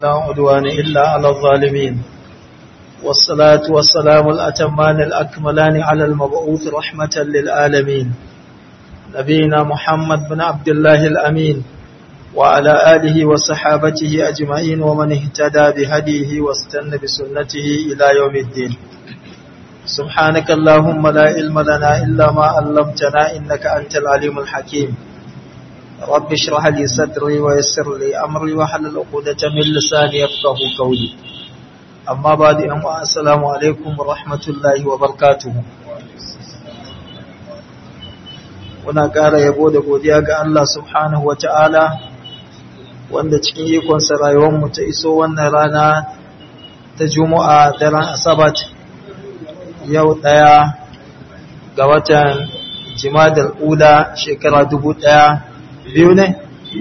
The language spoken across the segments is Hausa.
لا عدوان إلا على الظالمين والصلاة والسلام الأتمان الأكملان على المبعوث رحمة للعالمين نبينا محمد بن عبد الله الأمين وعلى آله وصحابته أجمعين ومن اهتدى بهديه واستنى بسنته إلى يوم الدين سبحانك اللهم لا علم لنا إلا ما علمتنا إنك أنت العليم الحكيم رب اشرح لي صدري ويسر لي أمري وحلل عقدة من لساني يفقه قولي أما بعد أما السلام عليكم ورحمة الله وبركاته Muna ƙara yabo da godiya ga Allah subhanahu wa ta'ala wanda cikin ikonsa rayuwarmu ta iso wannan rana ta Juma'a daren Asabat yau ɗaya ga watan Jimadar Ula shekara dubu ɗaya biyu ne?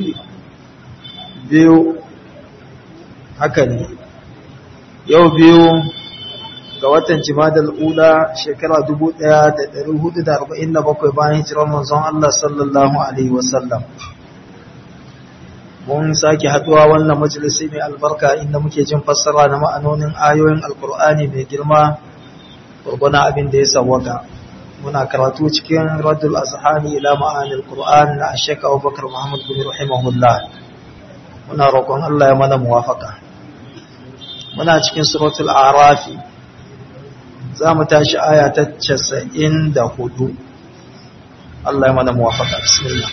Biyu haka ne. Yau biyu ga watan Jimadar Ula shekara dubu ɗaya da ɗari hudu da arba'in da bakwai bayan hijirar manzon Allah sallallahu Alaihi wasallam. Mun sake haɗuwa wannan majalisi mai albarka inda muke jin fassara na ma'anonin ayoyin Alƙur'ani mai girma gurguna abin da ya sawwaka. muna karatu cikin radul azhani ila ma'anil qur'an na ashaka abubakar muhammad bin rahimahullah muna roƙon Allah ya mana muwafaka muna cikin suratul a'raf za mu tashi aya ta 94 Allah ya mana muwafaka bismillah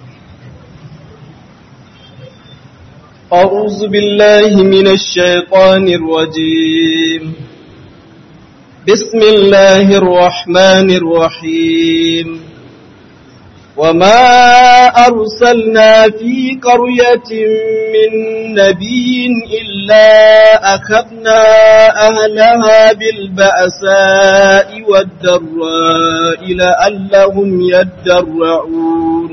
أعوذ بالله من الشيطان الرجيم بسم الله الرحمن الرحيم وما أرسلنا في قرية من نبي إلا أخذنا أهلها بالبأساء والضراء لعلهم يدرعون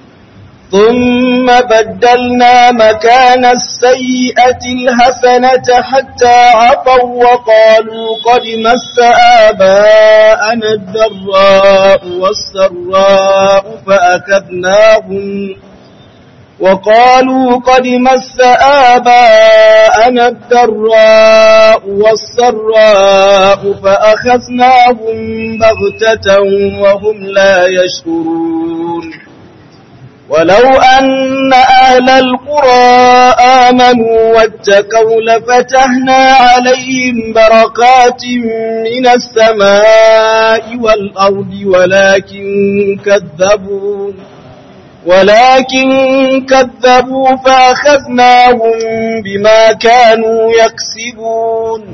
ثم بدلنا مكان السيئة الحسنة حتى عطوا وقالوا قد مس آباءنا الضراء والسراء فأخذناهم وقالوا قد مس آباءنا الضراء والسراء فأخذناهم بغتة وهم لا يشكرون ولو أن أهل القرى آمنوا واتقوا لفتحنا عليهم بركات من السماء والأرض ولكن كذبوا ولكن كذبوا فأخذناهم بما كانوا يكسبون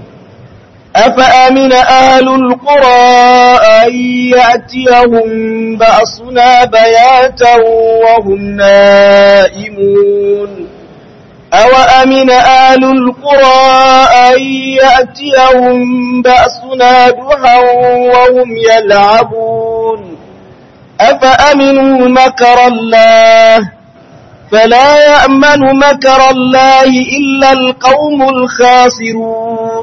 أفأمن أهل القرى أن يأتيهم بأسنا بياتا وهم نائمون أوأمن أهل القرى أن يأتيهم بأسنا دحا وهم يلعبون أفأمنوا مكر الله فلا يأمن مكر الله إلا القوم الخاسرون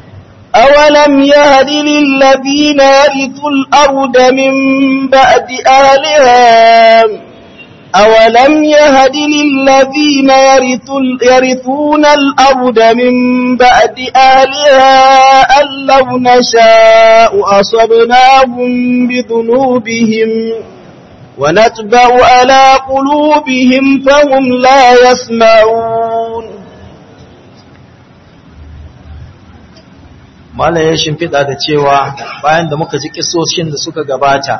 أولم يهد للذين يرثوا الأرض من بعد أهلها أولم يهد للذين يرثون الأرض من بعد أهلها أن لو نشاء أصبناهم بذنوبهم ونتبع على قلوبهم فهم لا يسمعون Malam ya shimfiɗa da cewa bayan da muka ji kisoshin da suka gabata,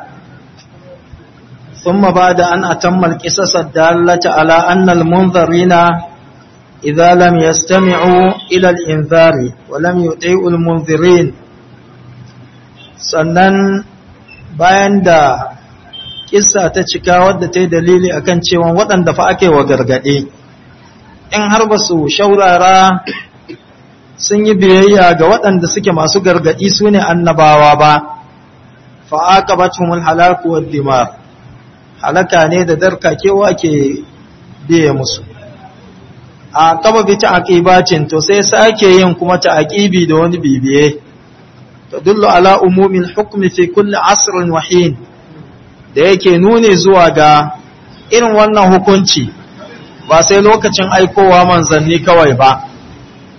ثم بعد أن أتم القصص الدالة على أن المنذرين إذا لم يستمعوا إلى الإنذار ولم يطيعوا المنذرين sannan bayan da kissa ta cika wadda ta yi dalili akan cewa waɗanda fa ake wa gargaɗe in har ba su shaurara sun yi biyayya ga waɗanda suke masu gargaɗi su ne annabawa ba fa'aqabatumul halaku wad dimar halaka ne da darkakewa ke biye musu a kaba bi ta'aqibacin to sai sake yin kuma ta'aqibi da wani bibiye tadullu ala umumil hukmi fi kulli asrin wa hin da yake nuni zuwa ga irin wannan hukunci ba sai lokacin aikowa manzanni kawai ba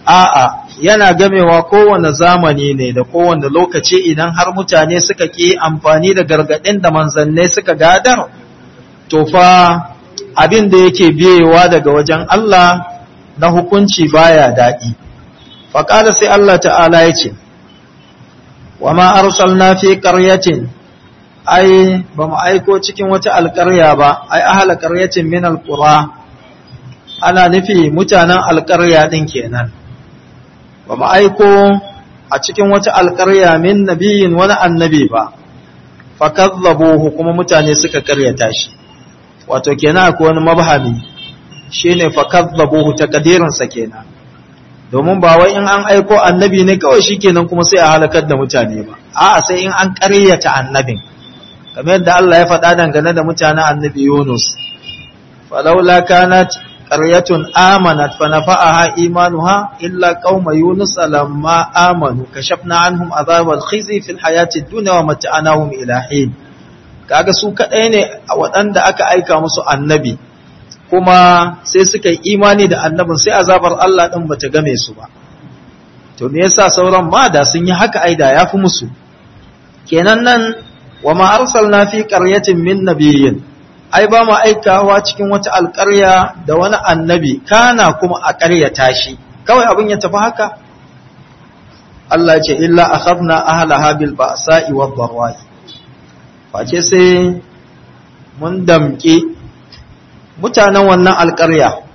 a'a yana gamewa kowane zamani ne da kowane lokaci idan har mutane suka ƙi amfani da gargaɗin da manzannai suka gadar to fa abin da yake biyewa daga wajen Allah na hukunci baya daɗi faƙada sai Allah ta'ala ya ce wa ma arsalna fi qaryatin ai ba mu aiko cikin wata alƙarya ba ai ahla qaryatin min alqura ana nufi mutanen alƙarya din kenan ba mu aiko a cikin wata alƙarya min nabiyin wani annabi ba fakazzabuhu kuma mutane suka karyata shi wato kenan akwai wani mabhami shine fakazzabuhu takdirin sa kenan domin ba wai in an aiko annabi ne kawai shikenan kuma sai a halakar da mutane ba a'a sai in an karyata annabin kamar yadda Allah ya faɗa dangane da mutanen annabi Yunus falaula kanat qaryatun amanat fa nafa'aha imanuha illa qauma yunus lamma amanu kashafna anhum azabal khizi fil hayati dunya wa mata'anahum ila hin kaga su kadai ne waɗanda aka aika musu annabi kuma sai suka yi imani da annabin sai azabar Allah din bata game su ba to me yasa sauran ma da sun yi haka aida yafi musu kenan nan wa ma arsalna fi qaryatin min nabiyyin ai ba mu aikawa cikin wata alƙarya da wani annabi kana kuma a ƙaryata shi kawai abin ya tafi haka Allah ce illa akhadna ahlaha bil ba'sa'i wad dharra'i face sai mun damƙe mutanen wannan alƙarya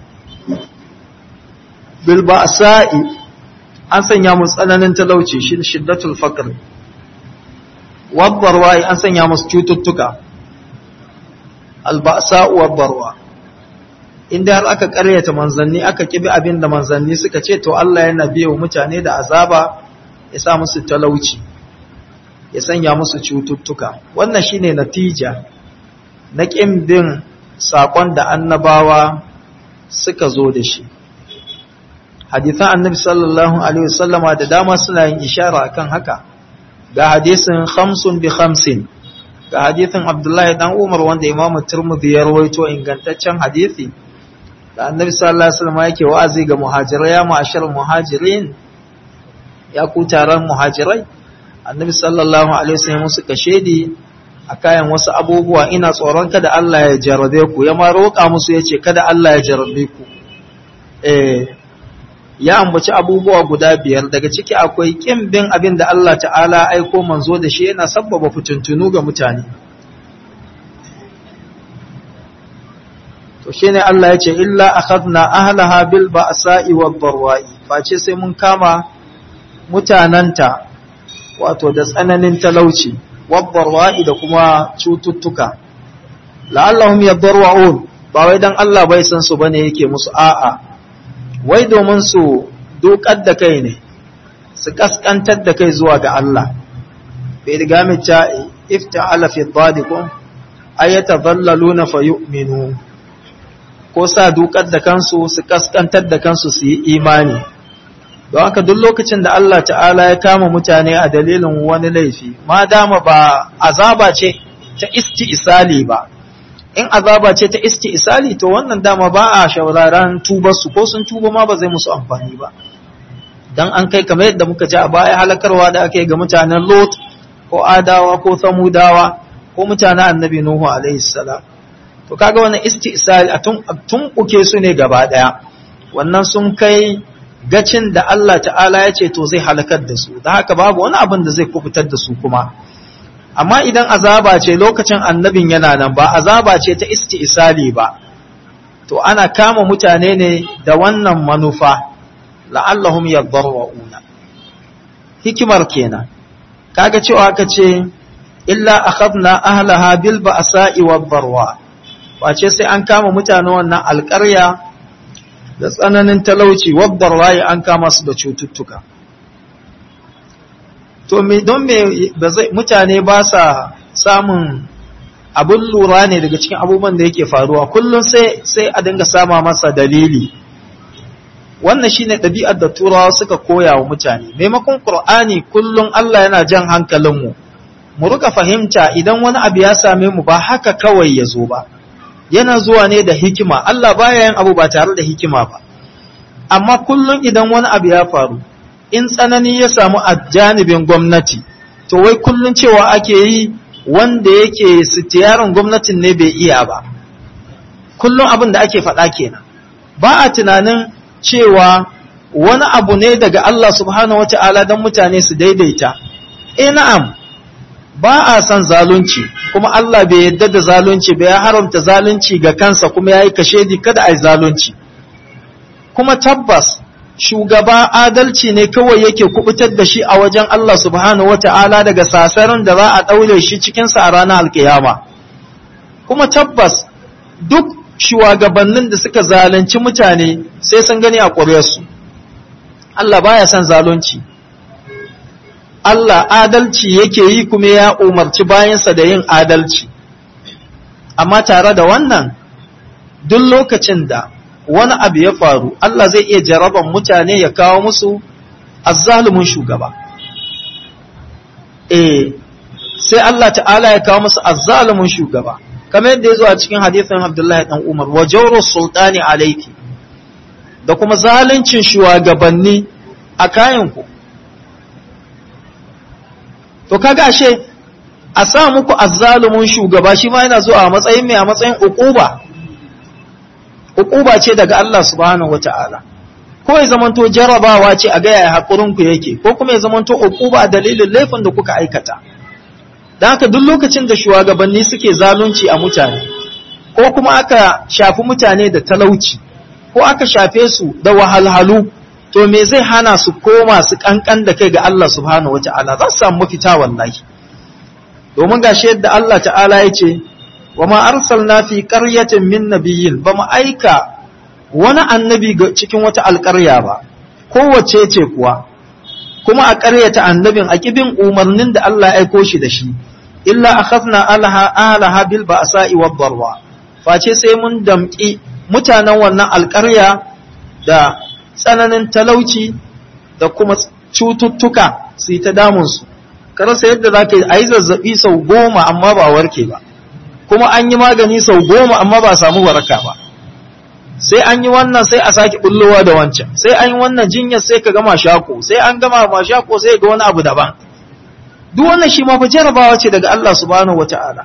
bil ba'sa'i an sanya mu tsananin talauci shi shiddatul faqr wad dharra'i an sanya musu cututtuka alba'sa wa barwa inda har aka karyata manzanni aka kibi abin da manzanni suka ce to Allah yana biyo mutane da azaba ya sa musu talauci ya sanya musu cututtuka wannan shine natija na kin bin sakon da annabawa suka zo da shi hadithan annabi sallallahu alaihi wasallama da dama suna yin ishara akan haka ga hadisin khamsun bi khamsin ga hadithin Abdullahi dan Umar wanda Imam Tirmidhi ya rawaito ingantaccen hadithi da Annabi sallallahu alaihi wasallam yake wa'azi ga muhajirai ya ma'ashar muhajirin ya ku taron muhajirai Annabi sallallahu alaihi wasallam suka shedi a kayan wasu abubuwa ina tsoron kada Allah ya jarabe ku ya ma roƙa musu yace kada Allah ya jarabe ku eh ya ambaci abubuwa guda biyar daga ciki akwai kin bin abin da Allah ta'ala aiko manzo da shi yana sabbaba fitintunu ga mutane to shine Allah ya ce illa akhadna ahlaha bil ba'sa'i wad darwa'i face sai mun kama mutananta wato da tsananin talauci wad darwa'i da kuma cututtuka la'allahum yadarwaun ba wai dan Allah bai san su bane yake musu a'a wai domin su dukar da kai ne su kaskantar da kai zuwa ga Allah bai riga mace ifta'ala fi dhalikum ayata dhallaluna fayu'minu ko sa dukar da kansu su kaskantar da kansu su yi imani don haka duk lokacin da Allah ta'ala ya kama mutane a dalilin wani laifi ma dama ba azaba ce ta isti'isali ba in azaba ce ta isti isali to wannan dama ba a shauraran tubarsu ko sun tuba ma ba zai musu amfani ba dan an kai kamar yadda muka ji a baya halakarwa da aka yi ga mutanen lot ko adawa ko samudawa ko mutanen annabi nuhu alaihi salam to kaga wannan isti isali a tun uke su ne gaba daya wannan sun kai gacin da Allah ta'ala ya ce to zai halakar da su da haka babu wani abin da zai kubutar da su kuma amma idan azaba ce lokacin annabin yana nan ba azaba ce ta isti'isali ba to ana kama mutane ne da wannan manufa la'allahum yadarwauna hikimar kenan kaga cewa aka ce illa akhadna ahlaha bil ba'sa'i wad darwa wace sai an kama mutane wannan alƙarya da tsananin talauci wad darwa an kama su da cututtuka to me don me mutane ba sa samun abin lura ne daga cikin abubuwan da yake faruwa kullum sai sai a dinga sama masa dalili wannan shine ɗabi'ar da turawa suka koya wa mutane maimakon qur'ani kullum Allah yana jan hankalinmu mu rika fahimta idan wani abu ya same mu ba haka kawai ya zo ba yana zuwa ne da hikima Allah baya yin abu ba tare da hikima ba amma kullum idan wani abu ya faru in tsanani ya samu a janibin gwamnati to wai kullum cewa ake yi wanda yake sitiyarin gwamnatin ne bai iya ba kullum abin da ake faɗa kenan ba a tunanin cewa wani abu ne daga Allah subhanahu wata'ala don mutane su daidaita eh na'am ba a son zalunci kuma Allah bai yadda da zalunci ba ya haramta zalunci ga kansa kuma ya yi kashedi kada a yi zalunci kuma tabbas shugaba adalci ne kawai yake kubutar da shi a wajen Allah subhanahu wata'ala daga sasarin da za a ɗaure shi cikinsa a ranar alkiyama kuma tabbas duk shugabannin da suka zalunci mutane sai sun gani a ƙuryarsu Allah baya son zalunci Allah adalci yake yi kuma ya umarci bayansa da yin adalci amma tare da wannan duk lokacin da wani abu ya faru Allah zai iya jaraban mutane ya kawo musu azzalumin shugaba eh sai Allah ta'ala ya kawo musu azzalumin shugaba kamar yadda ya zo a cikin hadithin Abdullahi dan Umar wa jawru sultani alayki da kuma zaluncin shugabanni a kayanku to kaga ashe a sa muku azzalumin shugaba shi ma yana zuwa a matsayin mai a matsayin uquba uquba ce daga Allah subhanahu wata'ala ko ya zamanto jarabawa ce a ga yaya hakurin ku yake ko kuma ya zamanto uquba dalilin laifin da kuka aikata dan haka duk lokacin da shugabanni suke zalunci a mutane ko kuma aka shafi mutane da talauci ko aka shafe su da wahalhalu to me zai hana su koma su kankan da kai ga Allah subhanahu wata'ala za su samu mafita wallahi domin gashi yadda Allah ta'ala ya ce wa ma arsalna fi qaryatin min nabiyyin ba mu aika wani annabi cikin wata alƙarya ba kowace ce kuwa kuma a ƙaryata annabin a kibin umarnin da Allah ya aiko shi da shi illa akhadna alaha alaha bil ba'sa'i wad darwa face sai mun damƙi mutanen wannan alƙarya da tsananin talauci da kuma cututtuka su yi ta damunsu karasa yadda za ka yi a yi zazzaɓi sau goma amma ba warke ba kuma an yi magani sau goma amma ba samu waraka ba sai an yi wannan sai a sake bullowa da wancan sai an yi wannan jinyar sai ka gama shako sai an gama ma shako sai ga wani abu daban duk wannan shi ma fa jarabawa ce daga Allah subhanahu wata'ala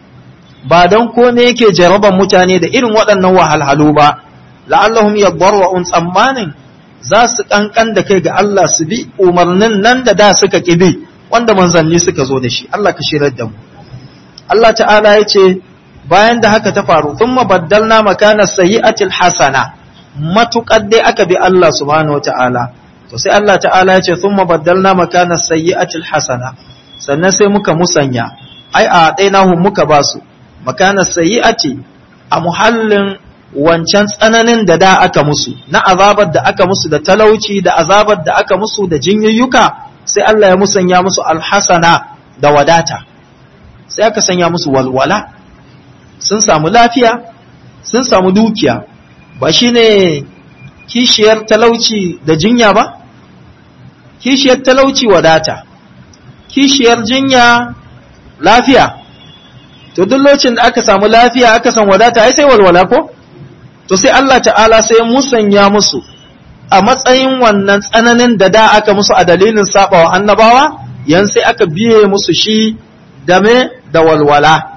ba dan ko ne yake jaraban mutane da irin waɗannan wahalhalu ba la'allahum yadarra'un tsammanin za su kankan da kai ga Allah su bi umarnin nan da da suka kibi wanda manzanni suka zo da shi Allah ka shirar da mu Allah ta'ala ya ce bayan da haka ta faru thumma baddalna makana sayyi'atil hasana matukar dai aka bi Allah subhanahu wata'ala to sai Allah ta'ala ya ce thumma baddalna makana sayyi'atil hasana sannan sai muka musanya ai a dainahu muka basu makana sayyi'ati a muhallin wancan tsananin da da aka musu na azabar da aka musu da talauci da azabar da aka musu da jinyayyuka sai Allah ya musanya musu alhasana da wadata sai aka sanya musu walwala sun samu lafiya sun samu dukiya ba shine kishiyar talauci da jinya ba kishiyar talauci wadata kishiyar jinya lafiya to duk lokacin da aka samu lafiya aka san wadata ai sai walwala ko to sai Allah ta'ala sai musanya musu a matsayin wannan tsananin da da aka musu a dalilin sabawa annabawa yan sai aka biye musu shi da me da walwala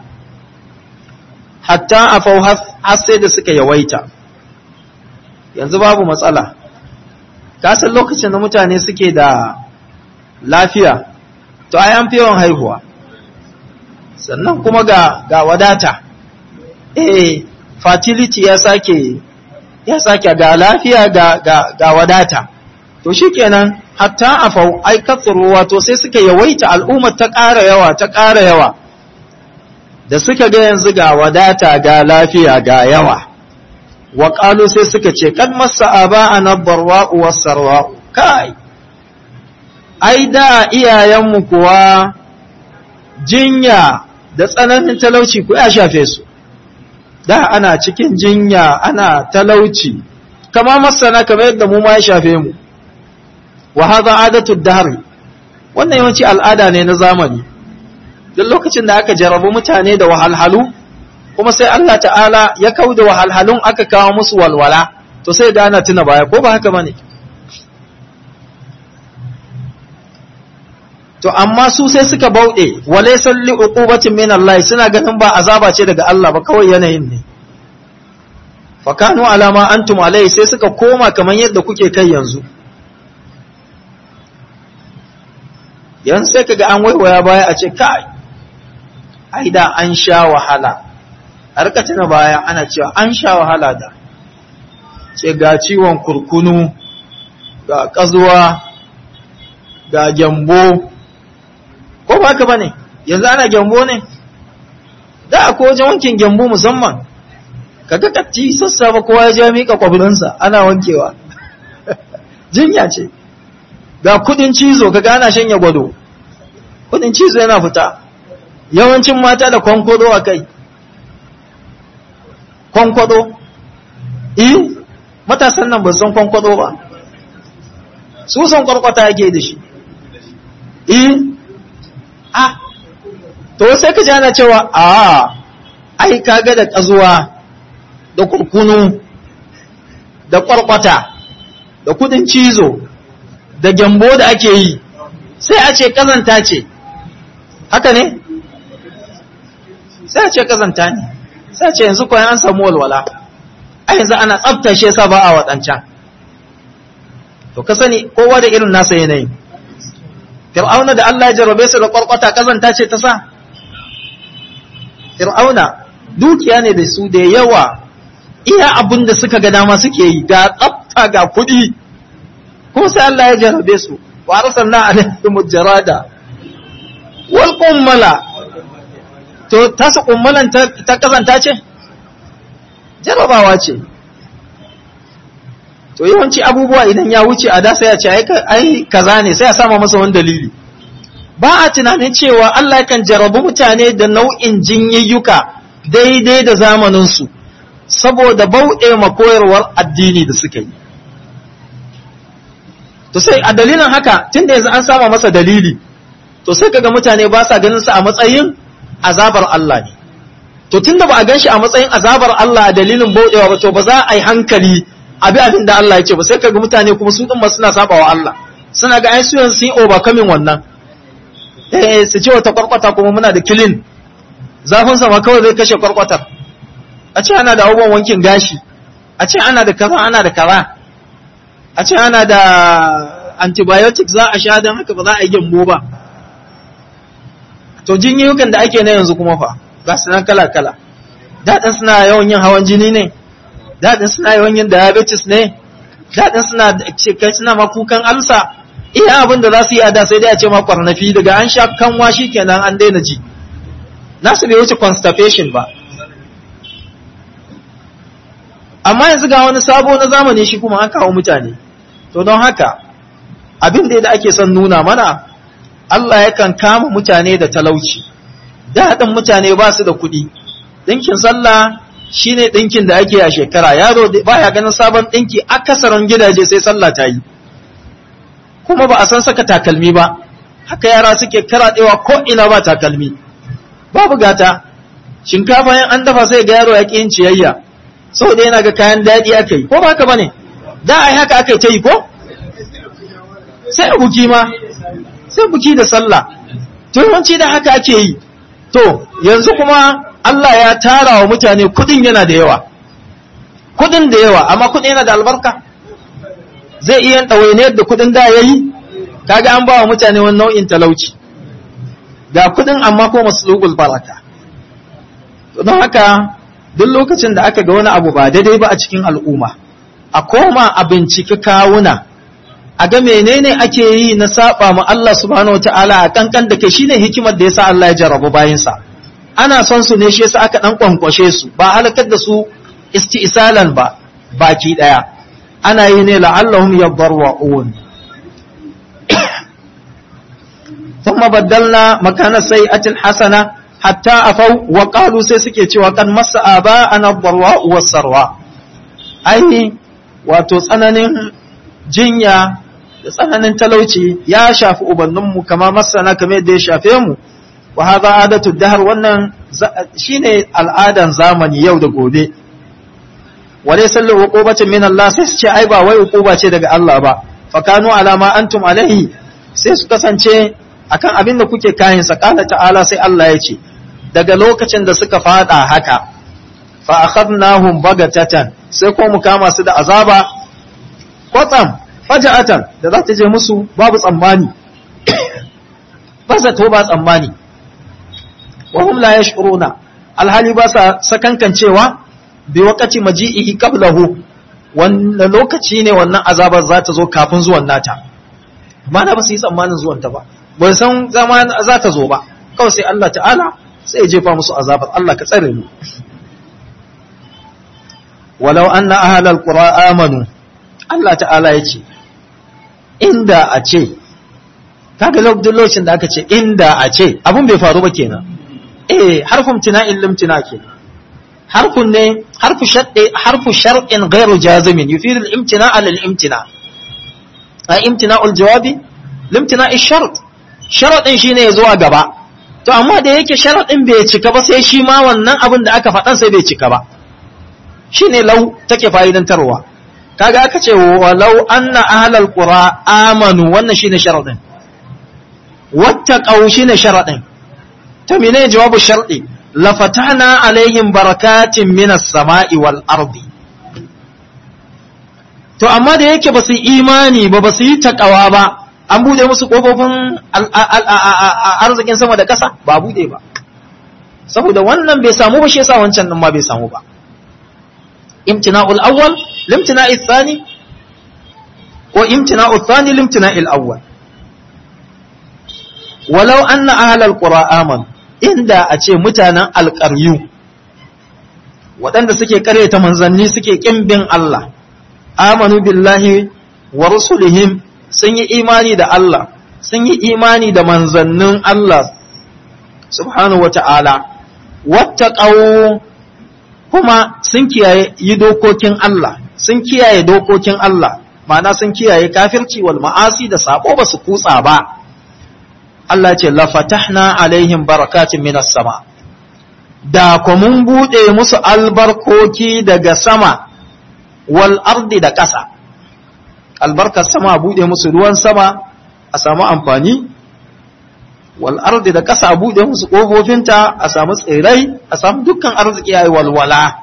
hatta afau har sai da suka yawaita yanzu babu matsala kasan lokacin da mutane suke da lafiya to ai an fi yawan haihuwa sannan kuma ga ga wadata eh fertility ya sake ya sake ga lafiya ga ga ga wadata to shikenan hatta afau ai katsuru wato sai suka yawaita al'ummar ta ƙara yawa ta ƙara yawa da suka ga yanzu ga wadata ga lafiya ga yawa wa qalu sai suka ce kad massa aba'ana darwa'u was-sarwa'u kai ai da iyayenmu kuwa jinya da tsananin talauci ku ya shafe su da ana cikin jinya ana talauci kama masana kamar yadda mu ma ya shafe mu wa hadha adatu dahr wannan yawanci al'ada ne na zamani duk lokacin da aka jarabu mutane da wahalhalu kuma sai Allah ta'ala ya kauda wahalhalun aka kawo musu walwala to to sai ga ana tuna baya ko ba haka bane to amma su sai suka bauɗe wale salli uqubatin min Allah suna ganin ba azaba ce daga Allah ba kawai yanayin ne fa kanu alama antum alai sai suka koma kamar yadda kuke kai yanzu yanzu sai kaga an waiwaya baya a ce kai ai da an sha wahala a rika tuna baya ana cewa an sha wahala da ce ga ciwon kurkunu ga kazuwa ga gyambo ko ba haka bane yanzu ana gyambo ne da akwai wajen wankin gyambo musamman kaga katti sassafa kowa ya je mika kwabirinsa ana wankewa jinya ce ga kudin cizo kaga ana shanya gwado kudin cizo yana fita yawancin mata da kwankwado a kai kwankwado eh matasan nan ba san kwankwado ba su san kwarkwata yake da shi eh a to sai ka jana cewa a ai kaga da kazuwa da kurkunu da kwarkwata da kudin cizo da gyambo da ake yi sai a ce kazanta ce haka ne sai a ce kazanta ne sai a ce yanzu kwayan an samu walwala a yanzu ana tsabtashe sa ba a waɗancan to ka sani kowa da irin nasa yanayi fir'auna da Allah ya jarabe su da kwarkwata kazanta ce ta sa fir'auna dukiya ne da su da yawa iya abin da suka ga dama suke yi ga tsafta ga kuɗi ko sai Allah ya jarabe su wa arsalna alaihim jarada wal qummala to ta su kummalan ta kazanta ce jarabawa ce to yawanci abubuwa idan ya wuce a da sai ya ce ai kaza ne sai ya sama masa wani dalili ba a tunanin cewa Allah kan jarabu mutane da nau'in jinyayyuka daidai da zamaninsu saboda bauɗe makoyarwar addini da suka yi to sai a dalilin haka tunda yanzu an sama masa dalili to sai kaga mutane ba sa ganin sa a matsayin azabar Allah ne to tunda ba a gan shi a matsayin azabar Allah a dalilin bauɗewa ba to ba za a yi hankali abi abin da Allah ya ce ba sai kaga mutane kuma su din ma suna sabawa Allah suna ga ai su yanzu sun overcoming wannan eh su ce wata kwarkwata kuma muna da kilin zafin sama kawai zai kashe kwarkwatar a ce ana da abubuwan wankin gashi a ce ana da kaza ana da kaza a ce ana da antibiotics za a sha don haka ba za a yi gyambo ba to jinyukan da ake na yanzu kuma fa ga su nan kala-kala daɗin suna yawan yin hawan jini ne daɗin suna yawan yin diabetes ne daɗin suna kai suna makukan alsa iya abin da za su yi a da sai dai a ce ma kwarnafi daga an sha kanwa shi kenan an daina ji nasu bai wuce constipation ba amma yanzu ga wani sabo na zamani shi kuma an kawo mutane to don haka abin da ake son nuna mana Allah yakan kama mutane da talauci daɗin mutane ba su da kuɗi ɗinkin sallah shine ɗinkin da ake a shekara yaro baya ganin sabon ɗinki akasarin gidaje sai sallah ta yi kuma ba a san saka takalmi ba haka yara suke karaɗewa ko ina ba takalmi babu gata shinkafa yan an dafa sai ga yaro ya ƙi yin ciyayya saboda yana ga kayan daɗi aka yi ko ba haka bane da ai haka aka yi ta yi ko sai buki ma sai buki da sallah to yawanci da haka ake yi to yanzu kuma Allah ya tara wa mutane kudin yana da yawa kudin da yawa amma kudin yana da albarka zai iya ɗawainiyar da kudin da ya yi kaga an ba wa mutane wani nau'in talauci ga kudin amma ko maslugul baraka don haka duk lokacin da aka ga wani abu ba daidai ba a cikin al'umma a koma a binciki kawuna a ga menene ake yi na saba ma Allah subhanahu wataala a kankan da kai shine hikimar da yasa Allah ya jarrabu bayinsa ana son su ne shi yasa aka dan kwankwashe su ba halakar da su isti'salan ba baki daya ana yi ne la'allahum yadarra'un ثم بدلنا مكان السيئة الحسنة حتى أفوا وقالوا سيسكي cewa kan masa aba ana darwa wasarwa ai wato tsananin jinya da tsananin talauci ya shafi ubanninmu kama masana kamar yadda ya shafe mu wa hadha adatu dahar wannan shine al'adan zamani yau da gobe wa laysa lahu uqubatun min Allah sai su ce ai ba wai uquba ce daga Allah ba fa kanu ala ma antum alaihi sai su kasance akan abin da kuke kayan sa qala ta'ala sai Allah ya ce daga lokacin da suka fada haka fa akhadnahum bagatatan sai ko mu kama su da azaba kwatsam faja'atan da za ta je musu babu tsammani ba zato ba tsammani wa hum la yash'uruna alhali ba sa sakankancewa bi waqati maji'ihi qablahu wannan lokaci ne wannan azabar za ta zo kafin zuwan nata amma na ba su yi tsammanin zuwan ta ba ba san zaman za ta zo ba kawai sai Allah ta'ala sai ya jefa musu azabar Allah ka tsare mu walau anna ahlal qura amanu Allah ta'ala yace inda a ce kaga lokacin da aka ce inda a ce abun bai faru ba kenan eh harfun tina'in limtina kenan harfun ne harfu shaddi harfu shar'in ghairu jazimin yufidu al-imtina ala al-imtina a imtina al-jawabi limtina ash-shart sharadin shine ya zuwa gaba to amma da yake sharadin bai cika ba sai shi ma wannan abin da aka faɗan sai bai cika ba shine lau take fa'idantarwa kaga aka ce walau anna ahlal qura amanu wannan shine sharadin wattaqau shine sharadin to menene jawabu shar'i la fatahna alaihim barakatin minas sama'i wal ardi to amma da yake basu imani ba basu yi takawa ba an bude musu kofofin arzikin sama da ƙasa ba bude ba saboda wannan bai samu ba shi yasa wancan din ma bai samu ba imtina'ul awwal limtina'il thani ko imtina'ul thani limtina'il awwal walau anna ahlal qura amanu inda a ce mutanen alƙaryu waɗanda suke karyata manzanni suke ƙimbin Allah amanu billahi wa rusulihim sun yi imani da Allah sun yi imani da manzannin Allah subhanahu wata'ala wattaqau kuma sun kiyaye yi dokokin Allah sun kiyaye dokokin Allah ma'ana sun kiyaye kafirci wal ma'asi da sabo ba su kutsa ba Allah ce la fatahna alaihim barakatin minas sama da ku mun bude musu albarkoki daga sama wal ardi da ƙasa albarkar sama bude musu ruwan sama a samu amfani wal ardi da ƙasa bude musu ƙofofinta a samu tsirai a samu dukkan arziki yayi walwala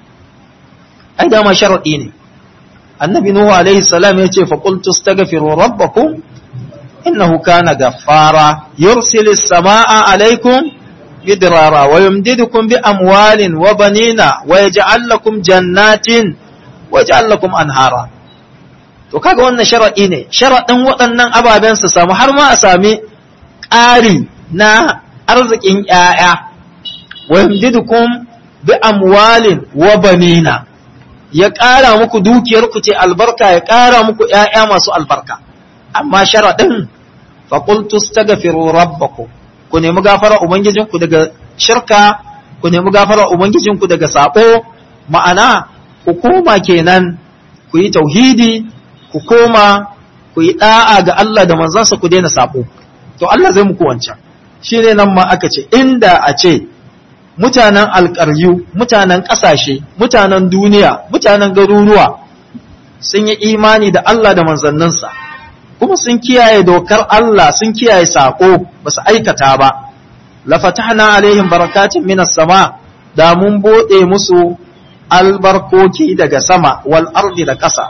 ai dama sharadi ne annabi nuhu alaihi salam ya ce fa qultu astaghfiru rabbakum إنه كان غفارا يرسل السماء عليكم مدرارا ويمددكم بأموال وبنين ويجعل لكم جنات ويجعل لكم أنهارا to kaga wannan sharaɗi ne sharaɗin waɗannan ababen su samu har ma a sami ƙari na arzikin ƴaƴa wa yamdidukum bi amwalin wa banina ya ƙara muku dukiyar ku ce albarka ya ƙara muku ƴaƴa masu albarka amma sharaɗin faƙultu stagafiru rabbaku ku nemi gafara ubangijinku daga shirka ku nemi gafara ubangijinku daga saɓo ma'ana ku koma kenan ku yi tauhidi ku koma ku yi ɗa'a ga Allah da manzansa ku daina saɓo to Allah zai muku wancan shi ne nan ma aka ce inda a ce mutanen alƙaryu mutanen ƙasashe mutanen duniya mutanen garuruwa sun yi imani da Allah da manzanninsa kuma sun kiyaye dokar Allah sun kiyaye sako ba su aikata ba la fatahna alaihim barakatin minas sama da mun bude musu albarkoki daga sama wal ardi da ƙasa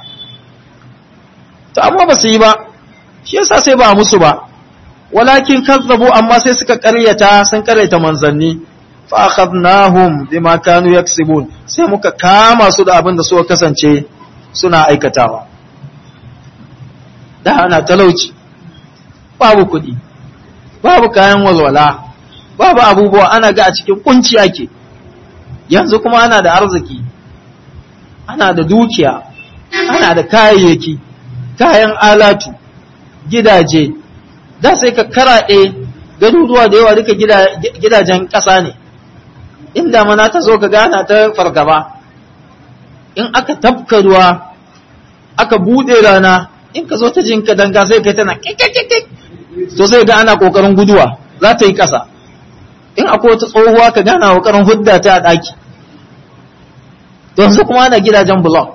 to amma ba su yi ba shi yasa sai ba musu ba walakin kazzabu amma sai suka ƙaryata sun ƙaryata manzanni fa akhadnahum bima kanu yaksibun sai muka kama su da abin da suka kasance suna aikatawa da ana talauci babu kuɗi babu kayan walwala babu abubuwa ana ga a cikin kunci ake yanzu kuma ana da arziki ana da dukiya ana da kayayyaki kayan alatu gidaje da sai ka karaɗe garuruwa da yawa duka gidajen ƙasa ne inda mana ta zo ka gana ta fargaba in aka tafka ruwa aka buɗe rana in ka zo ta jinka danga sai kai tana kikikikik to sai ga ana kokarin guduwa za ta yi kasa in akwai wata tsohuwa ka gana kokarin hudda ta a daki to yanzu kuma ana gidajen block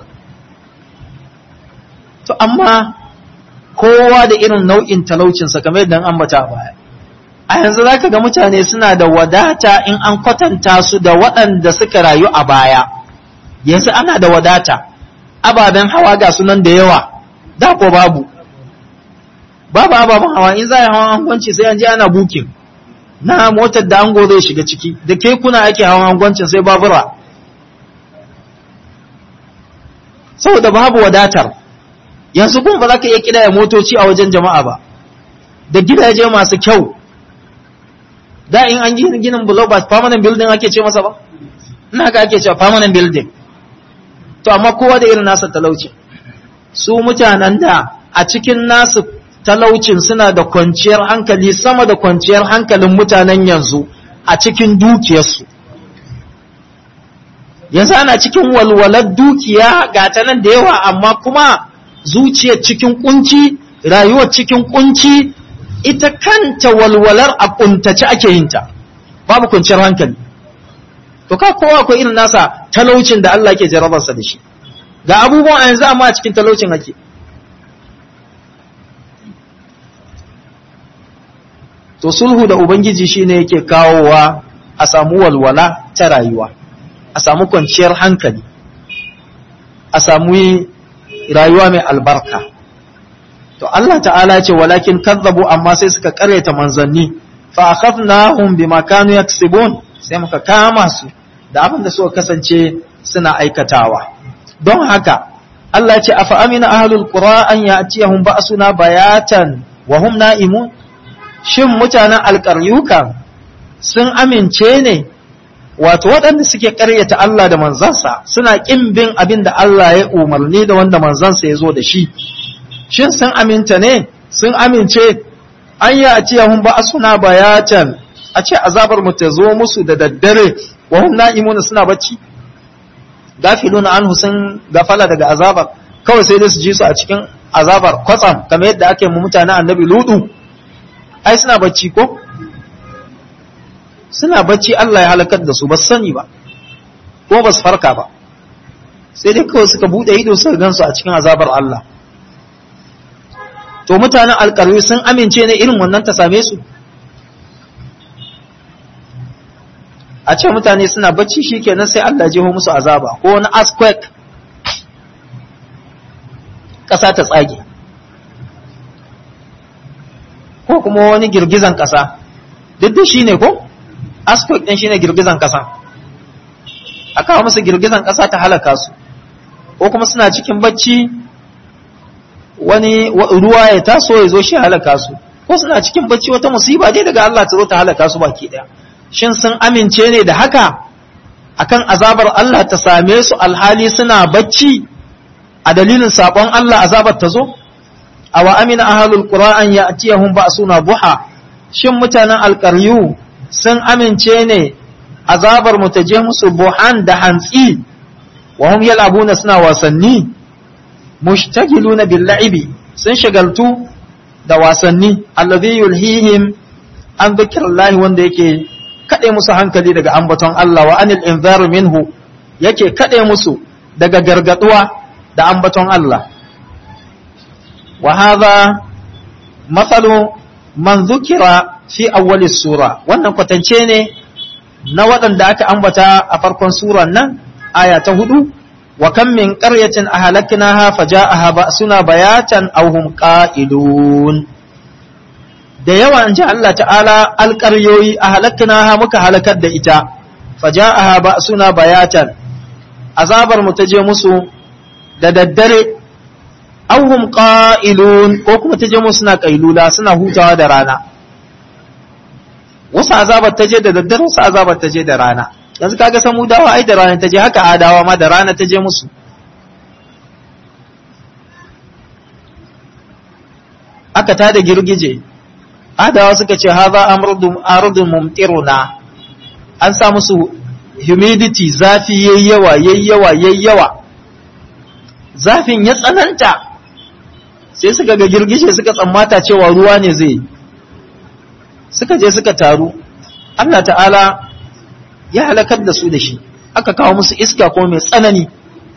to amma kowa da irin nau'in talaucinsa kamar yadda an ambata a baya a yanzu za ka ga mutane suna da wadata in an kwatanta su da waɗanda suka rayu a baya yanzu ana da wadata ababen hawa ga sunan da yawa da ko babu babu ababen hawa in za a yi hawan angwanci sai an je ana bukin na motar da ango zai shiga ciki da kekuna ake hawan angwancin sai babura saboda babu wadatar yanzu kuma ba za ka iya kidaya motoci a wajen jama'a ba da gidaje masu kyau da in an gina ginin bulo ba permanent building ake ce masa ba ina ka ake cewa permanent building to amma kowa da irin nasa talauci su mutanen da a cikin nasu talaucin suna da kwanciyar hankali sama da kwanciyar hankalin mutanen yanzu a cikin dukiyarsu yanzu ana cikin walwalar dukiya ga ta nan da yawa amma kuma zuciyar cikin kunci rayuwar cikin kunci ita kanta walwalar a kuntace ake yin ta babu kwanciyar hankali to ka kowa akwai irin nasa talaucin da Allah ke jarabarsa da shi ga abubuwan yanzu amma a cikin talaucin ake to sulhu da ubangiji shine yake kawowa a samu walwala ta rayuwa a samu kwanciyar hankali a samu rayuwa mai albarka to Allah ta'ala ce walakin kazzabu amma sai suka karyata manzanni fa akhadnahum bima kanu yaksibun sai muka kama su da abin da suka kasance suna aikatawa don haka Allah ce afa amina ahlul qura an ya'tiyahum ba'suna bayatan wa hum na'imun shin mutanen alƙaryukan sun amince ne wato waɗanda suke ƙaryata Allah da manzansa suna ƙin bin abin da Allah ya umarni da wanda manzansa ya zo da shi shin sun aminta ne sun amince an yi a ciyahun ba suna bayatan a ce azabar mu ta zo musu da daddare wa hum na'imuna suna bacci gafiluna anhu sun gafala daga azabar kawai sai dai su ji su a cikin azabar kwatsam kamar yadda ake mu mutanen annabi ludu ai suna bacci ko suna bacci Allah ya halakar da su ba sani ba ko ba su farka ba sai dai kawai suka bude ido suka gansu a cikin azabar Allah to mutanen alƙarwi sun amince ne irin wannan ta same su a ce mutane suna bacci shikenan sai Allah jeho musu azaba ko wani earthquake ƙasa ta tsage ko kuma wani girgizan ƙasa duk da shi ne ko earthquake ɗin shi ne girgizan ƙasa a kawo musu girgizan ƙasa ta halaka su ko kuma suna cikin bacci wani ruwa ya taso ya zo shi halaka su ko suna cikin bacci wata musiba dai daga Allah ta zo ta halaka su baki ɗaya shin sun amince ne da haka akan azabar Allah ta same su alhali suna bacci a dalilin sabon Allah azabar ta zo awa amina ahlul qur'an ya'tiyahum ba'suna buha shin mutanen alqaryu sun amince ne azabar mu ta je musu buhan da hantsi wa hum yal'abuna suna wasanni mushtagiluna bil la'ibi sun shagaltu da wasanni alladhi yulhihim an dhikrillahi wanda yake kade musu hankali daga ambaton Allah wa anil inzar minhu yake kade musu daga gargaduwa da ambaton Allah wa hadha mathalu man dhukira fi awwali sura wannan kwatance ne na waɗanda aka ambata a farkon suran nan aya ta hudu wa kam min qaryatin ahlaknaha faja'aha ba'suna bayatan aw hum qa'ilun da yawa in ji Allah ta'ala alƙaryoyi ahlaknaha muka halakar da ita faja'aha ba'suna bayatan azabar mu ta je musu da daddare aw hum qa'ilun ko kuma ta je musu suna kailula suna hutawa da rana wasu azabar ta je da daddare wasu azabar ta je da rana yanzu kaga samu dawa ai da rana ta je haka adawa ma da rana ta je musu aka ta da girgije adawa suka ce haza amrudun mumtiruna an sa musu humidity zafi yayyawa yayyawa yayyawa zafin ya tsananta sai suka ga girgije suka tsammata cewa ruwa ne zai suka je suka taru Allah ta'ala ya halakar da su da shi aka kawo musu iska ko mai tsanani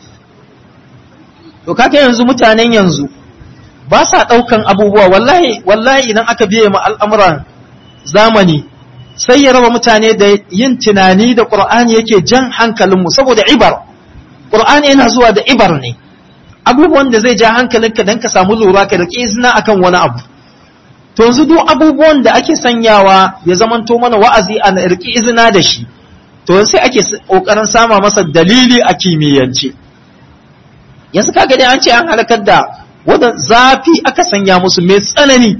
to kaga yanzu mutanen yanzu ba sa ɗaukan abubuwa wallahi wallahi idan aka biye ma al'amuran zamani sai ya raba mutane da yin tunani da ƙur'ani yake jan hankalinmu saboda ibar ƙur'ani yana zuwa da ibar ne abubuwan da zai ja hankalinka don ka samu lura ka da izina akan wani abu to yanzu duk abubuwan da ake sanyawa ya zamanto mana wa'azi a riki izina da shi to sai ake ƙoƙarin sama masa dalili a kimiyyance yanzu kaga dai an ce an halakar da wadda zafi aka sanya musu mai tsanani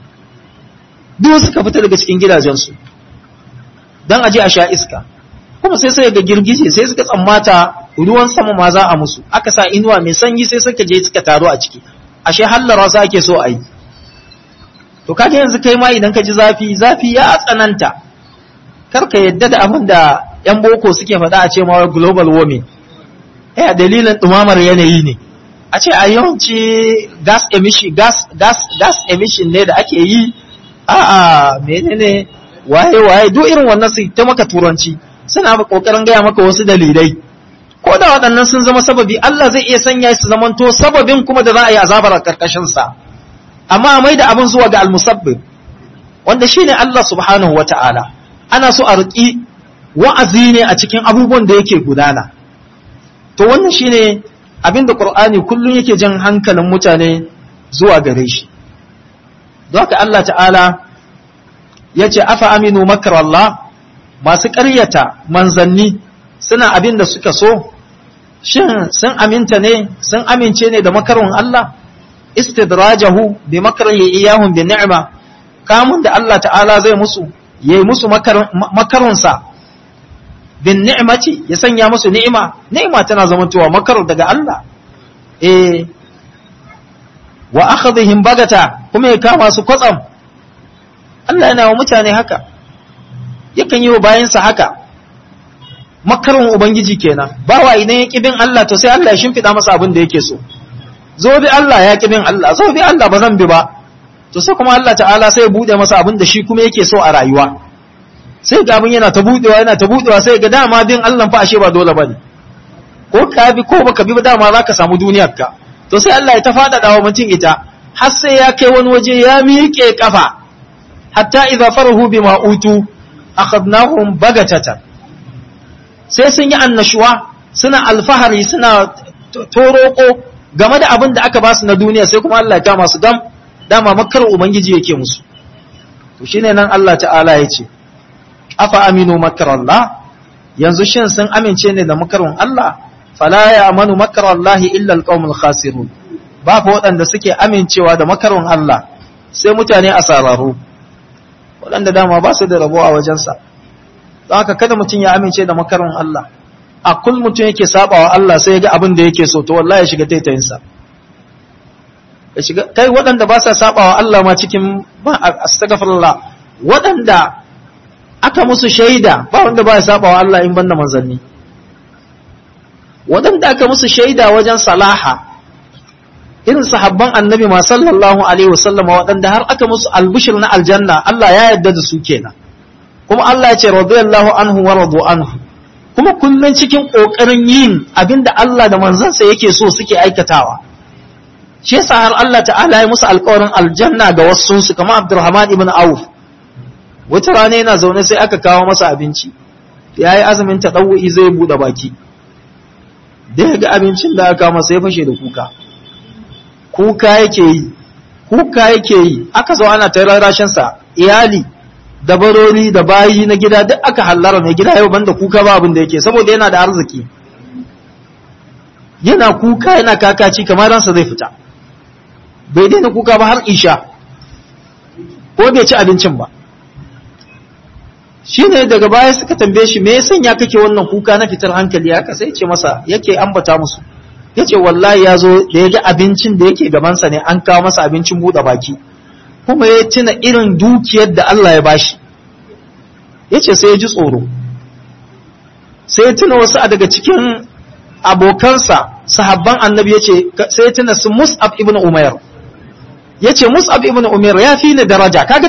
duk suka fita daga cikin gidajensu don aje a sha iska kuma sai sai ga girgije sai suka tsammata ruwan sama ma za a musu aka sa inuwa mai sanyi sai suka je suka taru a ciki ashe hallara su ake so a yi to kaga yanzu kai ma idan ka ji zafi zafi ya tsananta kar ka yadda da abin da yan boko suke faɗa a ce ma global warming eh dalilin dumamar yanayi ne a ce a yawanci gas emission gas gas gas emission ne da ake yi a'a menene waye waye duk irin wannan su ta maka turanci suna kokarin gaya maka wasu dalilai ko da waɗannan sun zama sababi Allah zai iya sanya su zamanto sababin kuma da za a yi azabar a karkashin sa amma mai da abin zuwa ga almusabbib wanda shine Allah subhanahu wata'ala ana so a riƙi wa'azi ne a cikin abubuwan da yake gudana to wannan shine abin da Qur'ani kullum yake jan hankalin mutane zuwa gare shi don haka Allah ta'ala ya ce afa aminu makarallah masu ƙaryata manzanni suna abin da suka so shin sun aminta ne sun amince ne da makarun Allah istidrajahu bi makarihi iyahum bi ni'ma kamun da Allah ta'ala zai musu yayi musu makarunsa bin ni'mati ya sanya musu ni'ima ni'ima tana zamantowa makar daga Allah eh wa akhadhihim bagata kuma ya kama su kwatsam Allah yana wa mutane haka yakan yi wa bayansa haka makarin ubangiji kenan bawa idan ya bin Allah to sai Allah ya shimfida masa abin da yake so zo bi Allah ya bin Allah zo bi Allah ba zan bi ba to sai kuma Allah ta'ala sai ya bude masa abin da shi kuma yake so a rayuwa sai ga abin yana ta budewa yana ta budewa sai ga dama bin Allah fa ashe ba dole bane ko ka bi ko baka bi ba dama zaka samu duniyar ka to sai Allah ya ta fadada wa mutum ita har sai ya kai wani waje ya miƙe kafa hatta idza farahu bima utu akhadnahum bagatatan sai sun yi annashuwa suna alfahari suna toroko game da abin da aka ba su na duniya sai kuma Allah ya kama su gam dama makar ubangiji yake musu to shine nan Allah ta'ala ya ce afa aminu makarallah yanzu shin sun amince ne da makarun Allah fala ya amanu makarallahi illa alqaumul khasirun ba fa waɗanda suke amincewa da makarun Allah sai mutane asararu waɗanda dama ba su da rabo a wajensa don haka kada mutum ya amince da makarun Allah a kul mutum yake sabawa Allah sai ya ga abin da yake so to wallahi ya shiga taitayinsa ya shiga kai waɗanda ba sa sabawa Allah ma cikin ba astaghfirullah waɗanda aka musu shaida ba wanda ba ya sabawa Allah in banda manzanni waɗanda aka musu shaida wajen salaha irin sahabban annabi ma sallallahu alaihi wasallama waɗanda har aka musu albushir na aljanna Allah ya yarda da su kenan kuma Allah ya ce radiyallahu anhu wa radu anhu kuma kullun cikin kokarin yin abinda Allah da manzansa yake so suke aikatawa shi yasa har Allah ta'ala ya musu alƙawarin aljanna ga wasu su kamar Abdurrahman ibn Auf wata rana yana zaune sai aka kawo masa abinci yayi azumin tadawwi zai bude baki da ya ga abincin da aka masa ya fashe da kuka kuka yake yi kuka yake yi aka zo ana ta rarashin sa iyali da barori da bayi na gida duk aka hallara mai gida yau banda kuka ba abin da yake saboda yana da arziki yana kuka yana kakaci kamar ransa zai fita bai daina kuka ba har isha ko bai ci abincin ba shine daga baya suka tambaye shi me ya sanya kake wannan kuka na fitar hankali haka sai ce masa yake ambata musu yace wallahi ya zo da ya ga abincin da yake gabansa ne an kawo masa abincin buɗe baki kuma ya tuna irin dukiyar da Allah ya bashi yace sai ya ji tsoro sai ya tuna wasu a daga cikin abokansa sahabban annabi yace sai ya tuna su Mus'ab ibn Umair yace Mus'ab ibn Umair ya fi ni daraja kaga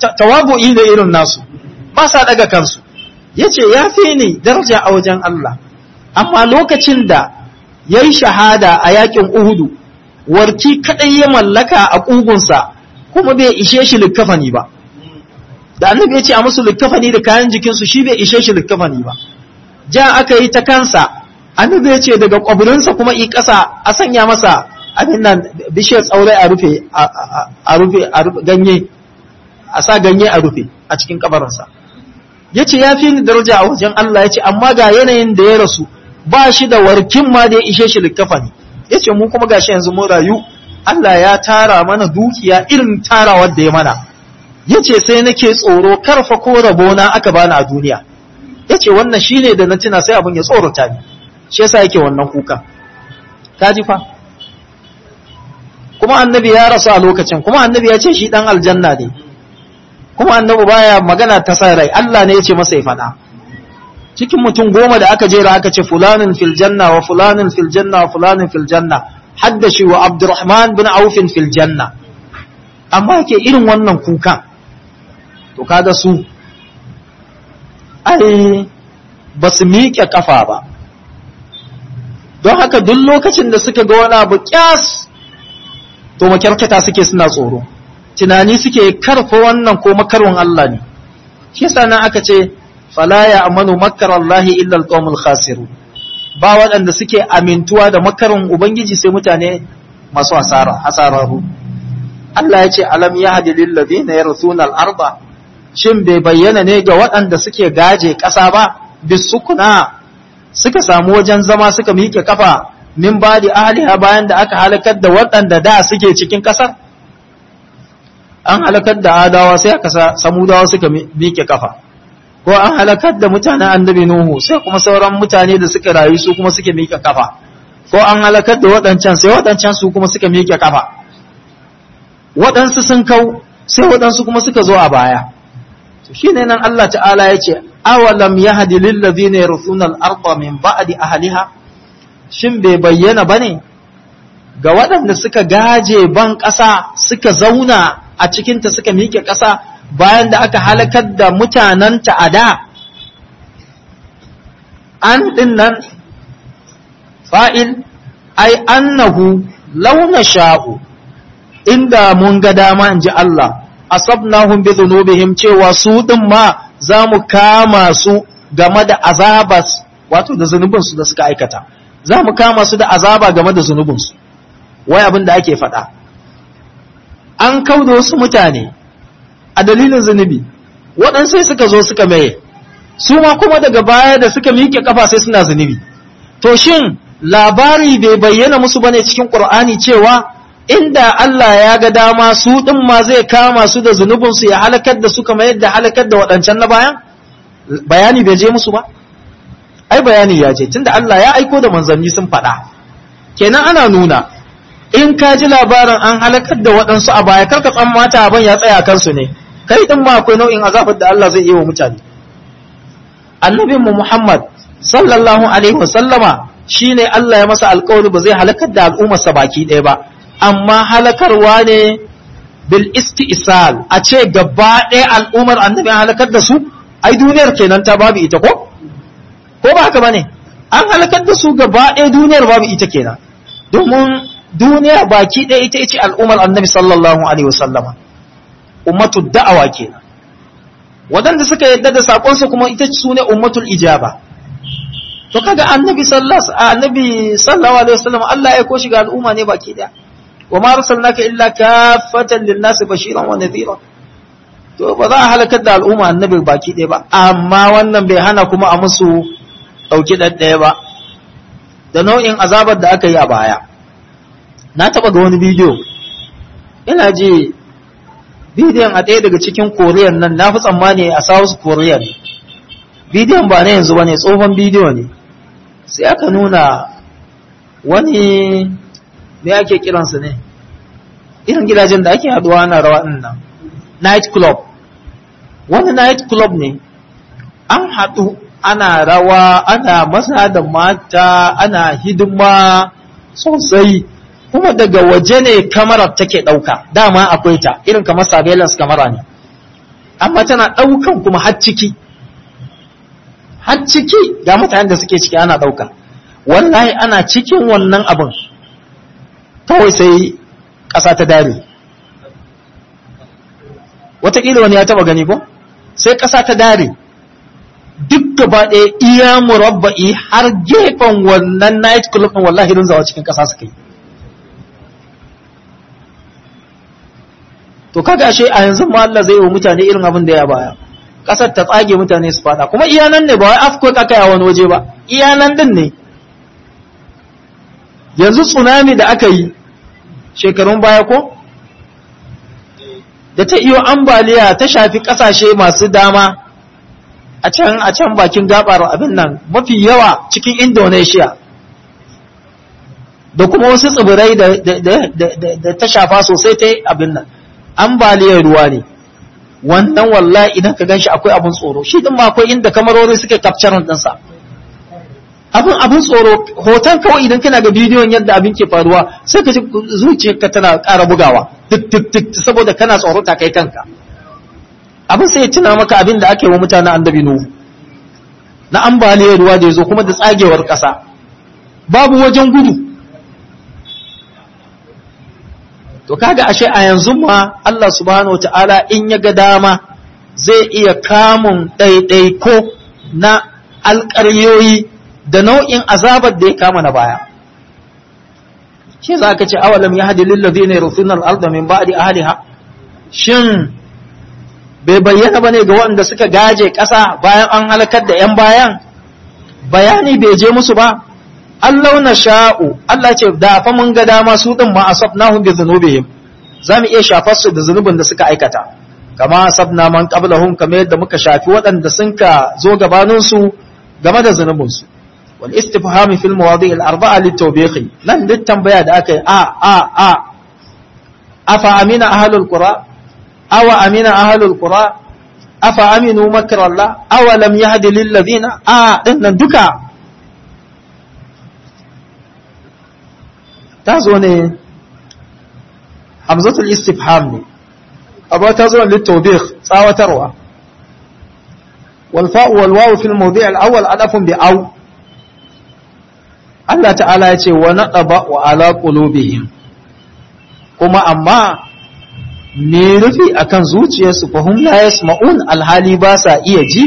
tawabu'i da irin nasu ba sa daga kansu yace ya fi ni daraja a wajen Allah amma lokacin da ya yi shahada a yakin uhudu warki kadai ya mallaka a ƙugunsa kuma bai ishe shi likkafani ba da annabi ya ce a musu likkafani da kayan jikinsu shi bai ishe shi likkafani ba ja aka yi ta kansa annabi ya ce daga ƙwabirinsa kuma i ƙasa a sanya masa abin nan bishiyar tsaurai a rufe a rufe ganye a sa ganye a rufe a cikin kabarinsa ya ce ya fi ni daraja a wajen Allah ya ce amma ga yanayin da ya rasu ba shi da warkin ma da ya ishe shi likkafani ya ce mu kuma gashi yanzu mun rayu Allah ya tara mana dukiya irin tarawar da ya mana ya ce sai nake tsoro karfa ko rabona aka bani a duniya ya ce wannan shi ne da na tuna sai abin ya tsorata ni shi yasa yake wannan kuka ka ji fa kuma annabi ya rasu a lokacin kuma annabi ya ce shi dan aljanna ne kuma annabi baya magana ta sa rai Allah ne ya ce masa ya faɗa cikin mutum goma da aka jera aka ce fulanin fil janna wa fulanin fil janna wa fulanin fil janna haddashi wa abdurrahman bin aufin fil janna amma yake irin wannan kukan to kaga su ai ba su miƙe kafa ba don haka duk lokacin da suka ga wani abu kyas to makyarkata suke suna tsoro tunani suke karfa wannan ko makarwan Allah ne shi yasa nan aka ce fala ya amanu makar Allah illa alqawmul khasiru ba waɗanda suke amintuwa da makarin ubangiji sai mutane masu hasara hasararu Allah ya ce alam yahdi lil ladina yarithuna al-arda shin bai bayyana ne ga waɗanda suke gaje ƙasa ba bisukuna suka samu wajen zama suka miƙe kafa min ba da ahliha bayan da aka halakar da waɗanda da suke cikin ƙasar an halakar da adawa sai aka samudawa suka miƙe kafa ko an halakar da mutanen annabi nuhu sai kuma sauran mutane da suka rayu su kuma suke miƙe kafa ko an halakar da waɗancan sai waɗancan su kuma suka miƙe kafa waɗansu sun kau sai waɗansu kuma suka zo a baya shine nan Allah ta'ala ya ce awalam yahdi lil ladina yarithuna al-ardha min ba'di ahliha shin bai bayyana bane ga waɗanda suka gaje ban ƙasa suka zauna a cikinta suka miƙe ƙasa bayan da aka halakar da mutanenta a da an ɗin nan fa'il ai annahu launa sha'u inda mun ga dama in ji Allah asabnahum bi dhunubihim cewa su ɗin ma za mu kama su game da azabas wato da zunubinsu da suka aikata za mu kama su da azaba game da zunubinsu wai abin da ake faɗa an kauda wasu mutane a dalilin zunubi waɗansu sai suka zo suka maye su ma kuma daga baya da suka miƙe kafa sai suna zunubi to shin labari bai bayyana musu bane cikin Qur'ani cewa inda Allah ya ga dama su ɗin ma zai kama su da zunubinsu ya halakar da su kamar yadda halakar da waɗancan na bayan bayani bai je musu ba ai bayani ya je tunda Allah ya aiko da manzanni sun faɗa kenan ana nuna in ka ji labarin an halakar da waɗansu a baya karka tsammata abin ya tsaya kansu ne kai din ma akwai nau'in azabar da Allah zai yi wa mutane annabin mu Muhammad sallallahu alaihi wasallama shine Allah ya masa alƙawari ba zai halakar da al'ummarsa baki ɗaya ba amma halakarwa ne bil isti'sal a ce gaba ɗaya al'ummar annabi halakar da su ai duniyar kenan ta babu ita ko ko ba haka bane an halakar da su gaba ɗaya duniyar babu ita kenan domin duniya baki ɗaya ita ce al'ummar annabi sallallahu alaihi wasallama ummatu da'awa kenan waɗanda suka yadda da saƙonsa kuma ita su ne ummatul ijaba to kaga annabi sallallahu annabi sallallahu alaihi wasallam Allah ya koshi ga al'umma ne baki ɗaya wa ma arsalnaka illa kaffatan lin-nasi bashiran wa nadhira to ba za a halakar da al'umma annabi baki ɗaya ba amma wannan bai hana kuma a musu ɗauki ɗaɗɗaya ba da nau'in azabar da aka yi a baya na taɓa ga wani bidiyo ina ji bidiyon a ɗaya daga cikin koriyan nan na fi tsammani a south korea ne bidiyon ba na yanzu ba ne tsohon bidiyo ne sai aka nuna wani me ake kiransu ne irin gidajen da ake haduwa ana rawa ɗin nan night club wani night club ne an haɗu ana rawa ana maza da mata ana hidima sosai kuma daga waje ne kamarar take ɗauka dama akwai ta irin kamar surveillance kamara ne amma tana ɗaukan kuma har ciki har ciki ga mutanen da suke ciki ana ɗauka wallahi ana cikin wannan abin kawai sai ƙasa ta dare wataƙila wani ya taɓa gani ko sai ƙasa ta dare duk gaba ɗaya iya murabba'i har gefen wannan night club ɗin wallahi don zawa cikin ƙasa suka yi to kaga ashe a yanzu ma Allah zai yi wa mutane irin abin da ya baya ƙasar ta tsage mutane su fada kuma iya nan ne ba wai afko aka yi a wani waje ba iya nan din ne yanzu tsunami da aka yi shekarun baya ko da ta iyo ambaliya ta shafi ƙasashe masu dama a can a can bakin gabar abin nan mafi yawa cikin Indonesia da kuma wasu tsibirai da ta shafa sosai ta abin nan ambaliyar ruwa ne wannan wallahi idan ka ganshi akwai abin tsoro shi din ma akwai inda kamarori suke capturing ɗinsa abin abin tsoro hoton kawai idan kana ga bidiyon yadda abin ke faruwa sai ka ji zuciyarka tana ƙara bugawa duk duk duk saboda kana tsoro ta kai kanka abin sai ya tuna maka abin da ake wa mutanen annabi nuhu na ambaliyar ruwa da ya zo kuma da tsagewar ƙasa babu wajen gudu to kaga ashe a yanzu ma Allah subhanahu wataala in ya ga dama zai iya kamun ɗaiɗaiko na alƙaryoyi da nau'in azabar da ya kama na baya shi za ka ce awalam ya hadi lillazi ne rufunan al'arda min ba'di ahliha shin bai bayyana bane ga waɗanda suka gaje ƙasa bayan an halakar da ‘yan bayan bayani bai je musu ba Allah na sha'u Allah ce da fa mun ga dama su ɗin ma asabnahum bi dhunubihim za mu iya shafar su da zunubin da suka aikata kama asabna man qablahum kamar yadda muka shafi waɗanda sun ka zo gabanin su game da zunubin su wal istifham fil mawadi' al arba'a lit tawbihi nan duk tambaya da aka yi a a a afa amina ahlul qura awa amina ahlul qura afa aminu makra Allah awa lam yahdi lil ladina a dinnan duka ta zo ne hamzatul istifham ne abu ta zo lit tawbih tsawatarwa wal fa'u wal wawu fil mawdi' al awwal adafun bi aw Allah ta'ala ya ce wa naqaba wa ala qulubihim kuma amma me rufi akan zuciyarsu fa hum la yasma'un alhali ba sa iya ji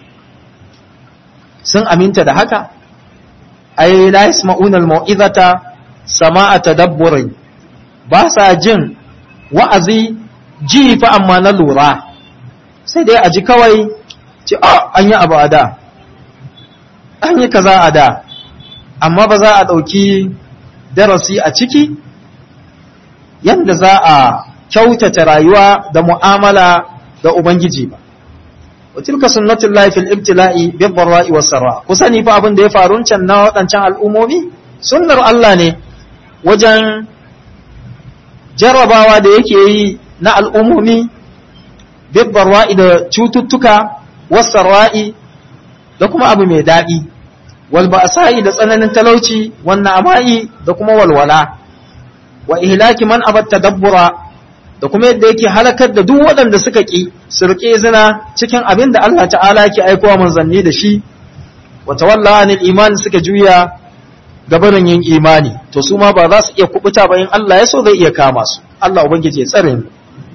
sun aminta da haka ay la yasma'un almau'izata sama'a tadabburin ba sa jin wa'azi ji fa amma na lura sai dai a ji kawai ce a an yi abu a da an yi kaza a da amma ba za a ɗauki darasi a ciki yadda za a kyautata rayuwa da mu'amala da Ubangiji ba. Wa tilka sunnatul lahi fil ibtila'i bil dharra'i was sarra. Ku sani fa abin da ya faru can na waɗancan al'umomi sunnar Allah ne wajen jarrabawa da yake yi na al'umomi bil dharra'i da cututtuka was sarra'i da kuma abu mai daɗi. Wal ba'sa'i da tsananin talauci, wannan ama'i da kuma walwala. Wa ihlaki man abat tadabbura da kuma yadda yake halakar da duk waɗanda suka ƙi su riƙe zina cikin abin da Allah ta'ala yake aikowa manzanni da shi wata walla anil imani suka juya gabanin yin imani to su ma ba za su iya kubuta ba in Allah ya so zai iya kama su Allah ubangiji ya tsare mu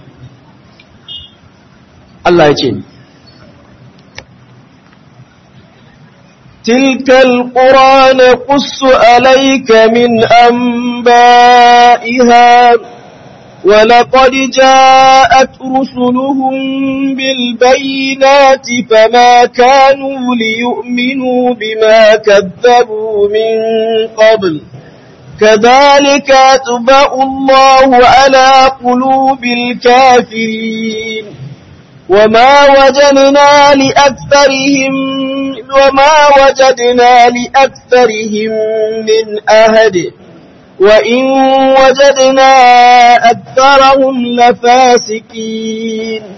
Allah ya ce ni تلك القرى نقص عليك من أنبائها ولقد جاءت رسلهم بالبينات فما كانوا ليؤمنوا بما كذبوا من قبل كذلك أتبع الله على قلوب الكافرين وما وجدنا لأكثرهم وما وجدنا لأكثرهم من أهد وإن وجدنا أكثرهم لفاسقين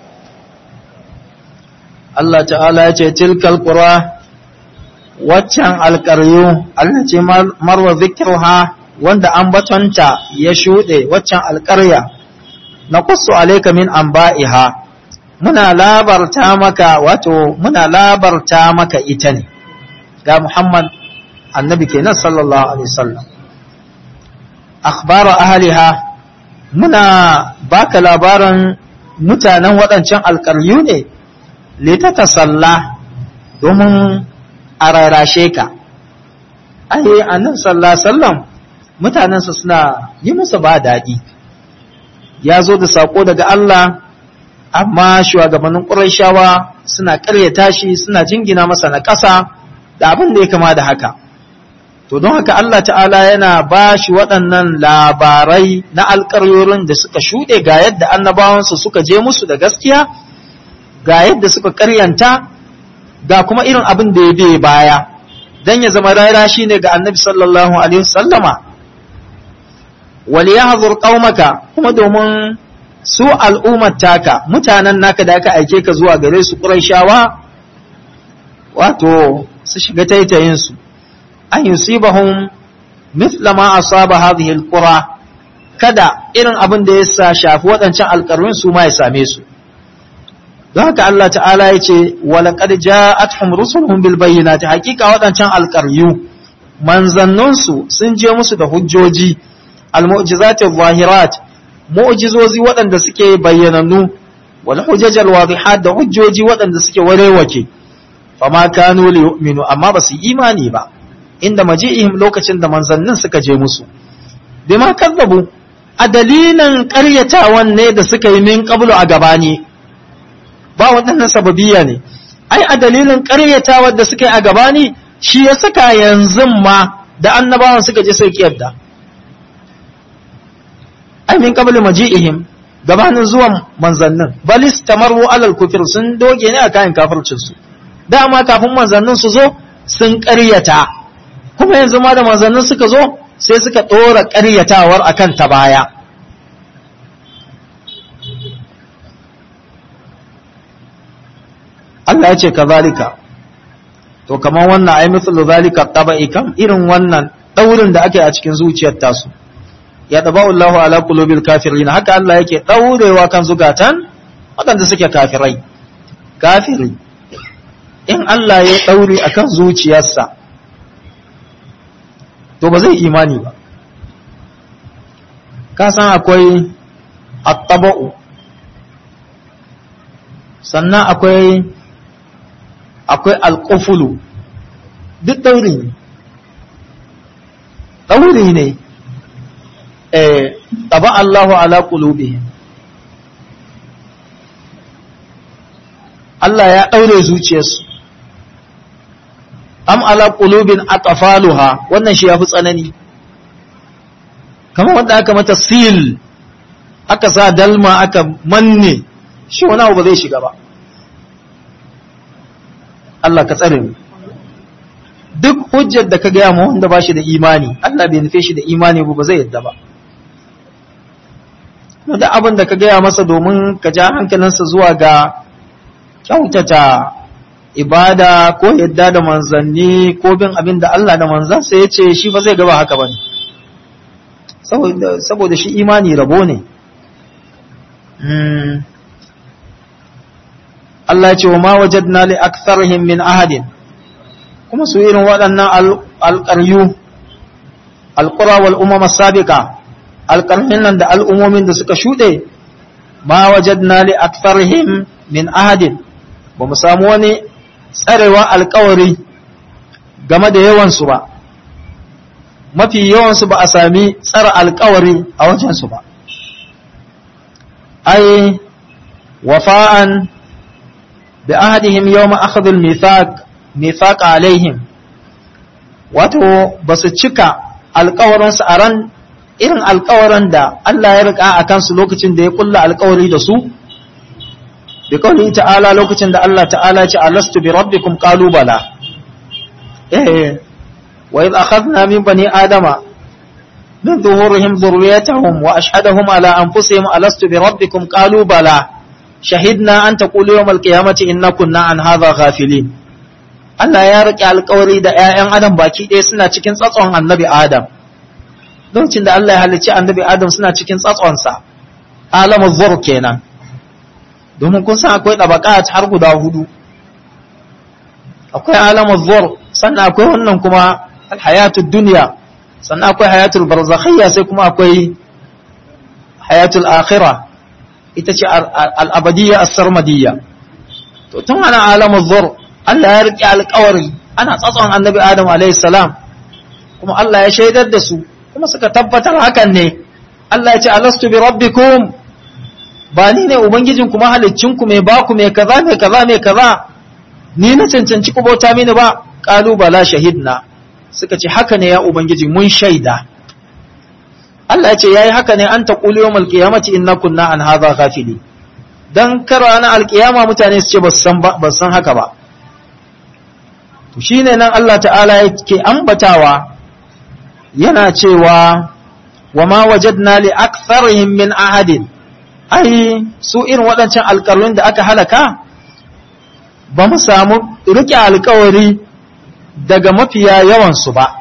Allah ta'ala ya ce tilkal qura waccan alƙaryu Allah ce marwa zikruha wanda ambatonta ya shuɗe waccan alƙarya na qussu alayka min anba'iha muna labarta maka wato muna labarta maka ita ne ga Muhammad annabi kenan sallallahu alaihi wasallam akhbara ahliha muna baka labarin mutanen waɗancan alƙaryu ne litata salla domin a rarashe ka ai annabi sallallahu alaihi wasallam mutanensa suna yi musu ba daɗi ya zo da saƙo daga Allah amma shugabannin ƙurayshawa suna ƙaryata shi suna jingina masa na ƙasa da abin da ya kama da haka to don haka Allah ta'ala yana ba shi waɗannan labarai na alƙaryorin da suka shuɗe ga yadda annabawansu suka je musu da gaskiya ga yadda suka ƙaryanta ga kuma irin abin da ya bai baya don ya zama rara shi ne ga annabi sallallahu alaihi wasallama wali ya hazur ƙaumaka kuma domin su al'ummar taka mutanen naka da aka aike ka zuwa gare su ƙuraishawa wato su shiga taitayinsu an yusibahum mithla ma asaba hadhihi alqura kada irin abin da ya shafi waɗancan alƙarwin su ma ya same su don haka Allah ta'ala ya ce walaƙad ja'atuhum rusuluhum bil bayyinati hakika waɗancan alƙaryu manzannunsu sun je musu da hujjoji al-mu'jizati zahirat mu'jizozi waɗanda suke bayyanannu wal hujjajal wadihat da hujjoji waɗanda suke warewake fama kanu li yu'minu amma ba su imani ba inda maji'ihim lokacin da manzannin suka je musu bima kazzabu a dalilin ƙaryatawan ne da suka yi min qablu a gabani ba waɗannan sababiyya ne ai a dalilin ƙaryatawar da suka yi a gabani shi ya saka yanzu ma da annabawan suka je sai yadda ai min qablu maji'ihim gabanin zuwan manzannin balis tamaru alal kufir sun doge ne a kayan kafircin su dama kafin manzannin su zo sun ƙaryata kuma yanzu ma da manzannin suka zo sai suka ɗora ƙaryatawar akan ta baya Allah ya ce kazalika to kamar wannan ai mithlu zalika tabai kam irin wannan daurin da ake a cikin zuciyar tasu ya daba Allahu ala qulubil kafirin haka Allah yake daurewa kan zugatan wadanda suke kafirai kafiri in Allah ya daure akan zuciyarsa to ba zai imani ba ka san akwai at-taba'u sannan akwai akwai alƙufulu duk ɗauri ne ɗauri ne ɗaba Allahu ala ƙulubi Allah ya ɗaure zuciyarsu am ala ƙulubin aqfaluha wannan shi ya fi tsanani kamar wanda aka mata sil aka sa dalma aka manne shi wani abu ba zai shiga ba Allah ka tsare mu duk hujjar da ka gaya ma wanda ba shi da imani Allah bai nufe shi da imani ba zai yadda ba da abin da ka gaya masa domin ka ja hankalinsa zuwa ga kyautata ibada ko yadda da manzanni ko bin abin da Allah da manzansa ya ce shi ba zai gaba haka ba ne saboda shi imani rabo ne Allah ce wa ma wajadna li aktharihim min ahadin kuma su irin waɗannan alƙaryu alƙura wal umama sabiqa alƙarhin nan da al'umomin da suka shuɗe ma wajadna li aktharihim min ahadin ba mu samu wani tsarewa alƙawari game da yawansu ba mafi yawansu ba a sami tsara alƙawari a wajensu ba ai wafa'an بعهدهم يوم أخذ الميثاق ميثاق عليهم wato ba su cika alkawarinsu a ran irin alkawarin da Allah ya rika a kansu lokacin da ya kulla alkawari da su bi kawai ta'ala lokacin da Allah ta'ala ce alastu bi rabbikum qalu bala eh wa idh akhadna min bani adama min zuhurihim dhurriyyatahum wa ashhadahum ala anfusihim alastu bi rabbikum qalu bala shahidna an taqulu yawmal qiyamati inna kunna an hadha ghafilin Allah ya rike alƙawari da ƴaƴan Adam baki ɗaya suna cikin tsatson Annabi Adam lokacin da Allah ya halicci Annabi Adam suna cikin tsatson sa alamu zur kenan domin kun san akwai tabaqat har guda hudu akwai alamu zur sannan akwai wannan kuma alhayatul duniya sannan akwai hayatul barzakhiyya sai kuma akwai hayatul akhirah ita ce al'abadiyya as-sarmadiyya to tun ana alamul zur Allah ya riƙe alƙawari ana tsatson annabi Adam alayhi salam kuma Allah ya shaidar da su kuma suka tabbatar hakan ne Allah ya ce alastu bi rabbikum ba ni ne ubangijin kuma haliccin ku mai ba ku mai kaza mai kaza mai kaza ni na cancanci ku bauta mini ba qalu bala shahidna suka ce haka ne ya ubangiji mun shaida Allah ya ce yayi haka ne an taqulu yawmal qiyamati inna kunna an hadha ghafili dan kara na alqiyama mutane su ce ba san ba san haka ba to shine nan Allah ta'ala yake ambatawa yana cewa wa ma wajadna li aktharihim min ahadin ai su irin waɗancan alƙarun da aka halaka ba mu samu rike alƙawari daga mafiya yawansu ba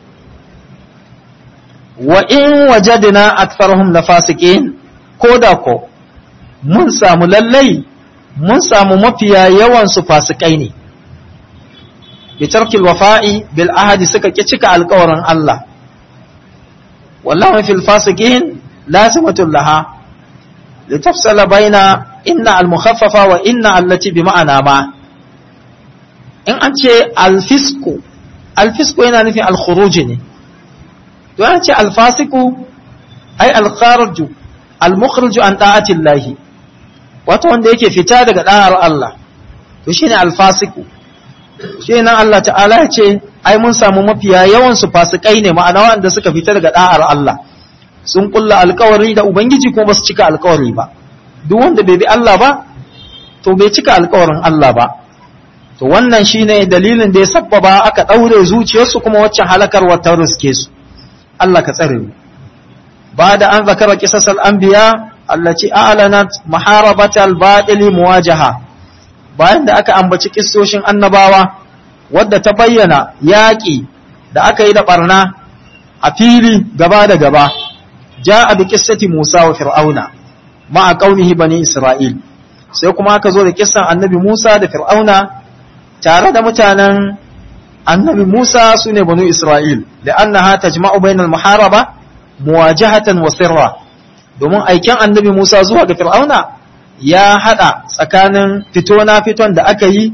wa in wajadna aktharuhum lafasiqin ko da ko mun samu lallai mun samu mafiya yawansu fasikai ne bi tarkil wafa'i bil ahadi suka ki cika alƙawarin Allah wallahu fil fasiqin lazimatul laha litafsala baina inna al mukhaffafa wa inna allati bi ma'ana ma in an ce al fisku al fisku yana nufin al khuruj ne to an ce al fasiku ai al khariju al mukhriju an ta'ati Allah wato wanda yake fita daga da'ar Allah to shine al fasiku shi nan Allah ta'ala ya ce ai mun samu mafiya yawan su fasikai ne ma'ana wanda suka fita daga da'ar Allah sun kulla alkawari da ubangiji kuma basu cika alkawari ba duk wanda bai bi Allah ba to bai cika alkawarin Allah ba to wannan shine dalilin da ya sabbaba aka daure zuciyarsu kuma waccan halakarwa ta riske su Allah ka tsare mu ba da an zakara qisasal anbiya allati a'lanat maharabata al-batil muwajaha bayan da aka ambaci kissoshin annabawa wadda ta bayyana yaƙi da aka yi da barna a fili gaba da gaba ja'a bi qissati Musa wa Fir'auna ma'a qaumihi bani Isra'il sai kuma aka zo da kissan annabi Musa da Fir'auna tare da mutanen annabi Musa sune bani Isra'il la'annaha tajma'u bainal muharaba muwajahatan wa sirra domin aiken annabi Musa zuwa ga Fir'auna ya hada tsakanin fito na fiton da aka yi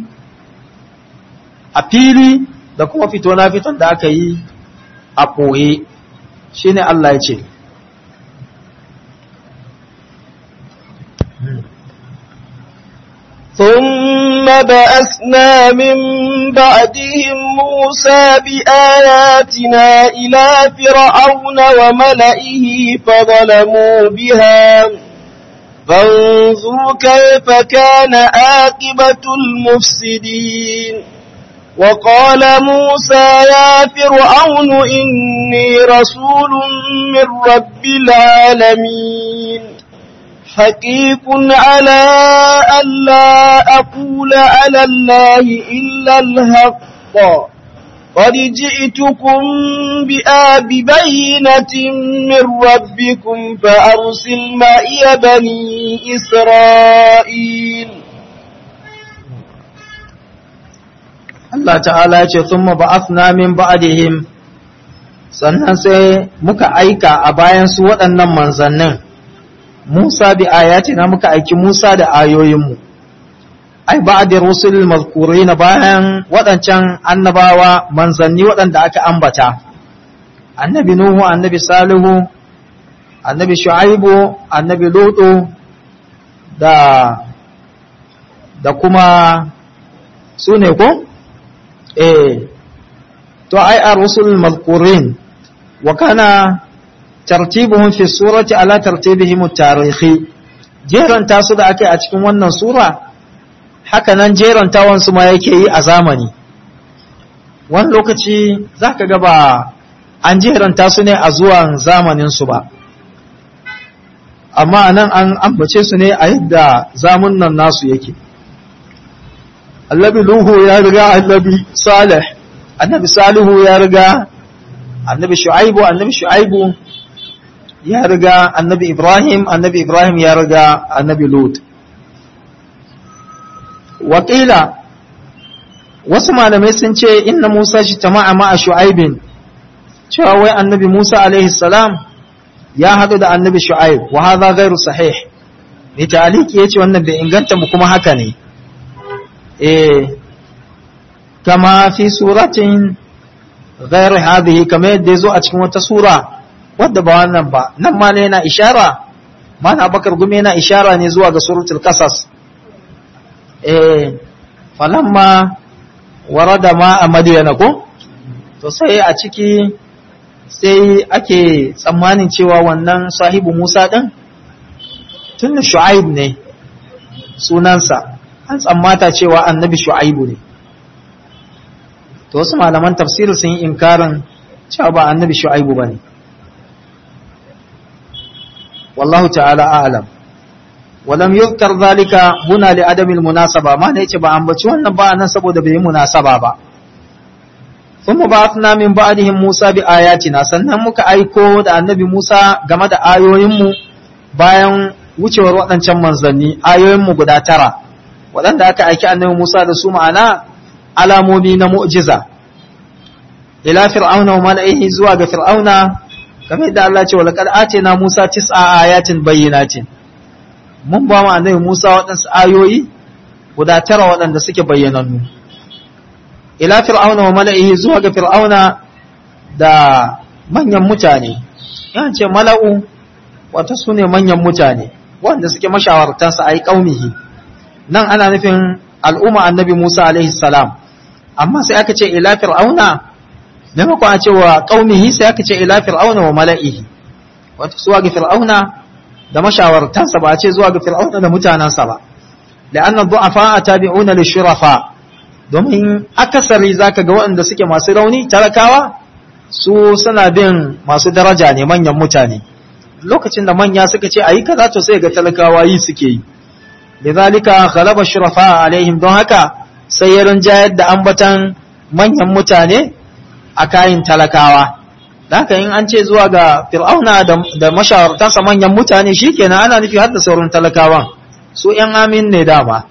a fili da kuma fito na fiton da aka yi a ɓoye shi ne Allah ya ce ثم بأسنا من بعدهم موسى بآياتنا إلى فرعون وملئه فظلموا بها فانظر كيف كان عاقبة المفسدين وقال موسى يا فرعون إني رسول من رب العالمين حقيق على ألا أقول على الله إلا الحق قد جئتكم بآببينة من ربكم فأرسل معي بني إسرائيل Allah ta'ala ce sun ba'athna min ba'dihim sannan sai muka aika a bayan su waɗannan manzannin Musa bi ayatina muka aiki Musa da ayoyinmu ai ba'da rusulil mazkurin bayan waɗancan annabawa manzanni waɗanda aka ambata annabi Nuhu annabi Salihu annabi Shu'aibu annabi Lutu da da kuma su ne ko eh to ai ar-rusul mazkurin wa kana tartibuhum fi surati ala tartibihim at-tarihi jeran tasu da ake a cikin wannan sura haka nan jeran tawan su ma yake yi a zamani wani lokaci zaka ga ba an jeran tasu ne a zuwan zamanin su ba amma nan an ambace su ne a yadda zamunan nasu yake annabi Nuhu ya riga annabi Salih annabi Salihu ya riga annabi Shu'aibu annabi Shu'aibu ya riga annabi Ibrahim annabi Ibrahim ya riga annabi Lut Wakila wasu malamai sun ce inna Musa shi tama'a ma'a Shu'aibin cewa wai annabi Musa alaihi salam ya haɗu da annabi Shu'aib wa hadha ghairu sahih ne taliki yace wannan bai inganta mu kuma haka ne eh kama fi suratin ghairi hadhihi kama yadda yazo a cikin wata sura wadda ba wannan ba nan ma ne yana ishara mana bakar gumi yana ishara ne zuwa ga suratul qasas eh falamma warada ma a madiyana ko to sai a ciki sai ake tsammanin cewa wannan sahibu Musa ɗin tun da Shu'aib ne sunansa an tsammata cewa annabi Shu'aibu ne to wasu malaman tafsiri sun yi inkarin cewa ba annabi Shu'aibu ba ne wallahu ta'ala a'lam walam yuzkar zalika huna li adamil munasaba ma ne yace ba ambaci wannan ba nan saboda bai yi munasaba ba thumma ba'athna min ba'dihim Musa bi ayatina sannan muka aiko da annabi Musa game da ayoyin mu bayan wucewar waɗancan manzanni ayoyin mu guda tara waɗanda aka aiki annabi Musa da su ma'ana alamomi na mu'jiza ila fir'auna wa mala'ihi zuwa ga fir'auna kamar yadda Allah ce wa laqad atina Musa tis'a ayatin bayyinatin mun ba mu annabi Musa waɗansu ayoyi guda tara waɗanda suke bayyanannu ila fir'auna wa mala'ihi zuwa ga fir'auna da manyan mutane yan ce mala'u wata su ne manyan mutane wanda suke mashawartansa a yi ƙaunihi nan ana nufin al'umma annabi Musa alaihi salam amma sai aka ce ila fir'auna maimakon a ce wa ƙaunihi sai aka ce ila fir'auna wa mala'ihi wata zuwa ga fir'auna da mashawartansa ba a ce zuwa ga fir'auna da mutanensa ba la'annan du'afa a tabi'una li shurafa domin akasari zaka ga waɗanda suke masu rauni talakawa su suna bin masu daraja ne manyan mutane lokacin da manya suka ce ayi kaza to sai ga talakawa yi suke yi lidhalika ghalaba shurafa alaihim don haka sai ya rinjayar da ambatan manyan mutane a kayin talakawa haka in an ce zuwa ga fir'auna da mashawartansa manyan mutane shikenan ana nufi har da sauran talakawan su ‘yan amin ne dama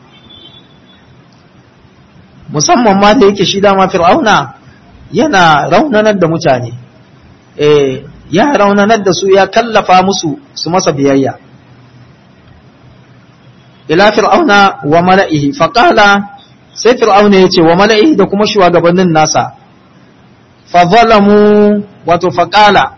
musamman ma da yake shi dama fir'auna yana raunanar da mutane eh ya raunanar da su ya kallafa musu su masa biyayya ila fir'auna wa mala'ihi faƙala sai fir'auna ya ce wa mala'ihi da kuma shugabannin nasa fa zalamu wato faƙala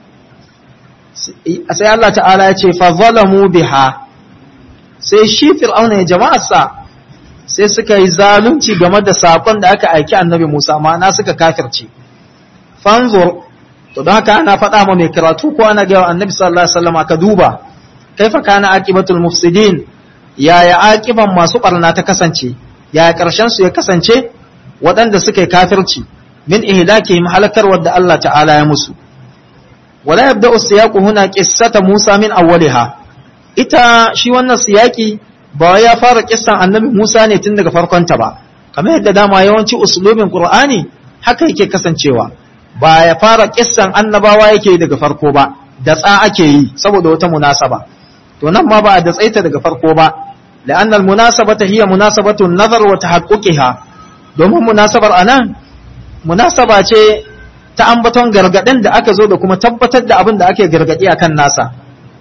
sai Allah ta'ala ya ce fa zalamu biha sai shi fir'auna ya jama'arsa sai suka yi zalunci game da sakon da aka aiki annabi Musa ma'ana suka kafirce fanzur to don haka ana faɗa ma mai karatu ko ana ga annabi sallallahu alaihi wasallam ka duba kaifa kana aqibatul mufsidin yaya aqiban masu barna ta kasance yaya karshen su ya kasance waɗanda suka yi kafirci min ihlakihim halakar wadda Allah ta'ala ya musu wala yabda'u siyaqu huna qissata Musa min awwaliha ita shi wannan siyaki ba ya fara kissan annabi Musa ne tun daga farkonta ba kamar yadda dama yawanci usulubin Qur'ani haka yake kasancewa ba ya fara kissan annabawa yake daga farko ba da tsa ake yi saboda wata munasaba to nan ma ba da tsaita daga farko ba la'anna al-munasabata hiya munasabatu an-nazar wa tahaqquqiha domin munasabar anan munasaba ce ta ambaton gargadin da aka zo da kuma tabbatar da abin da ake gargadi akan nasa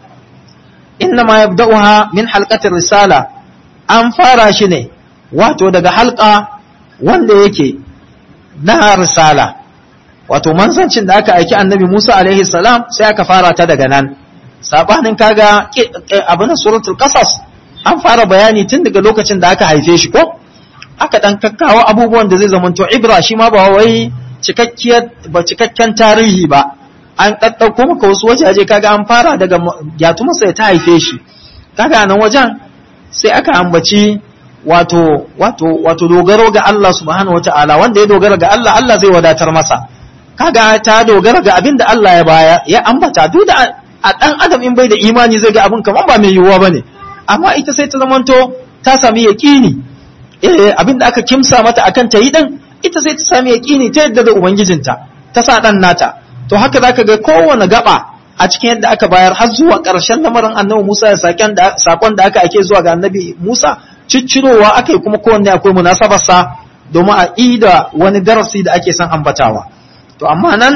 innama yabda'uha min halqatir risala an fara shi ne wato daga halqa wanda yake na risala wato manzancin da aka aiki annabi Musa alaihi salam sai aka fara ta daga nan sabanin kaga abin suratul qasas an fara bayani tun daga lokacin da aka haife shi ko aka dan kakkawo abubuwan da zai zamanto ibra shi ma ba wai cikakkiyar ba cikakken tarihi ba an ɗaɗɗauko maka wasu wajaje kaga an fara daga gyatumarsa ta haife shi kaga nan wajen sai aka ambaci wato wato wato dogaro ga Allah subhanahu wata'ala wanda ya dogara ga Allah Allah zai wadatar masa kaga ta dogara ga abin da Allah ya baya ya ambata duk da a dan adam in bai da imani zai ga abin kaman ba mai yiwuwa bane amma ita sai ta zamanto ta sami yaqini eh abin da aka kimsa mata akan ta yi din ita sai ta sami yaqini ta yadda da ubangijinta ta sa dan nata to haka zaka ga kowane gaba a cikin yadda aka bayar har zuwa ƙarshen lamarin annabi Musa ya sakon da sakon da aka ake zuwa ga annabi Musa ciccirowa aka yi kuma kowanne akwai munasabar sa domin a ida wani darasi da ake son ambatawa to amma nan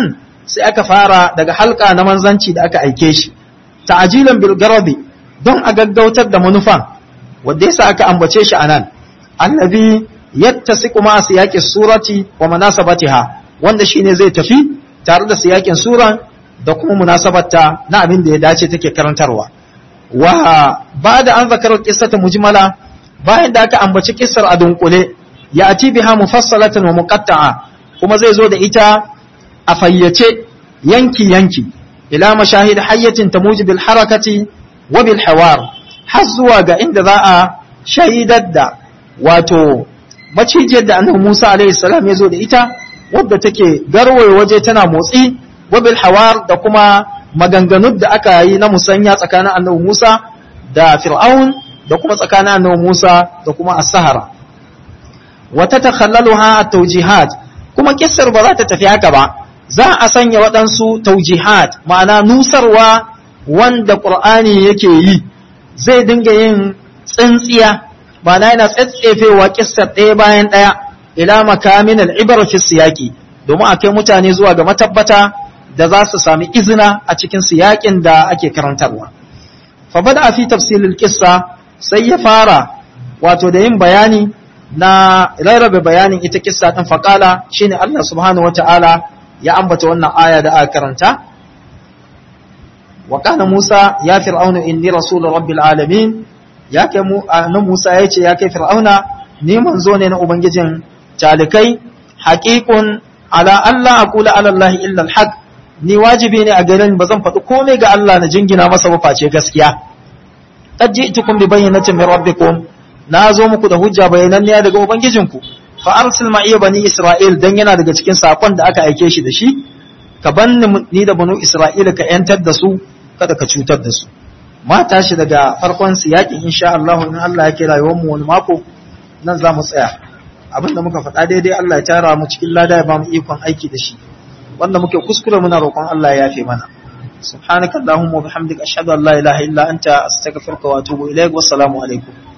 sai aka fara daga halka na manzanci da aka aike shi ta'ajilan bil garadi don a gaggautar da manufan wanda yasa aka ambace shi anan annabi yattasiqu ma siyaqi surati wa munasabatiha wanda shine zai tafi tare da siyakin suran da kuma munasabarta na abin da ya dace take karantarwa wa ba'da an zakara qissata mujmala bayan da aka ambaci kissar a dunkule ya ati biha mufassalatan wa muqatta'a kuma zai zo da ita a fayyace yanki yanki ila mashahid hayyatin tamuji bil harakati wa bil hawar har zuwa ga inda za a shaidar da wato macijiyar da annabi Musa alaihi salam ya zo da ita wadda take garwaye waje tana motsi wa bil hawar da kuma maganganun da aka yi na musanya tsakanin annabi Musa da Fir'aun da kuma tsakanin annabi Musa da kuma as-Sahara wa tatakhallaluha at-tawjihat kuma kissar ba za ta tafi haka ba za a sanya waɗansu taujihat ma'ana nusarwa wanda ƙur'ani yake yi zai dinga yin tsintsiya ma'ana yana tsatsefewa kissar ɗaya bayan ɗaya ila makamin al'ibar fi siyaki domin a kai mutane zuwa ga matabbata da za su sami izina a cikin siyakin da ake karantarwa fa bada fi tafsilil kissa sai ya fara wato da yin bayani na rarrabe bayanin ita kissa din faqala shine Allah subhanahu wataala ya ambata wannan aya da aka karanta wa kana Musa ya fir'auna inni rasul rabbil alamin ya kai mu nan Musa yace ya kai fir'auna ni manzo ne na ubangijin talikai haqiqun ala Allah aqula ala Allah illa alhaq ni wajibi ne a garin bazan faɗi komai ga Allah na jingina masa ba face gaskiya qad ji'tukum bi bayyinatin min rabbikum na zo muku da hujja bayananniya daga ubangijinku fa arsil ma iya bani isra'il dan yana daga cikin sakon da aka aike shi da shi ka banni ni da banu isra'ila ka yantar da su kada ka cutar da su ma tashi daga farkon siyakin insha Allah in Allah ya kira yawan mu wani mako nan za mu tsaya abinda muka faɗa daidai Allah ya tara mu cikin lada ya ba mu ikon aiki da shi wanda muke kuskure muna roƙon Allah ya yafe mana سبحانك اللهم وبحمدك أشهد أن لا إله إلا أنت أستغفرك وأتوب إليك والسلام عليكم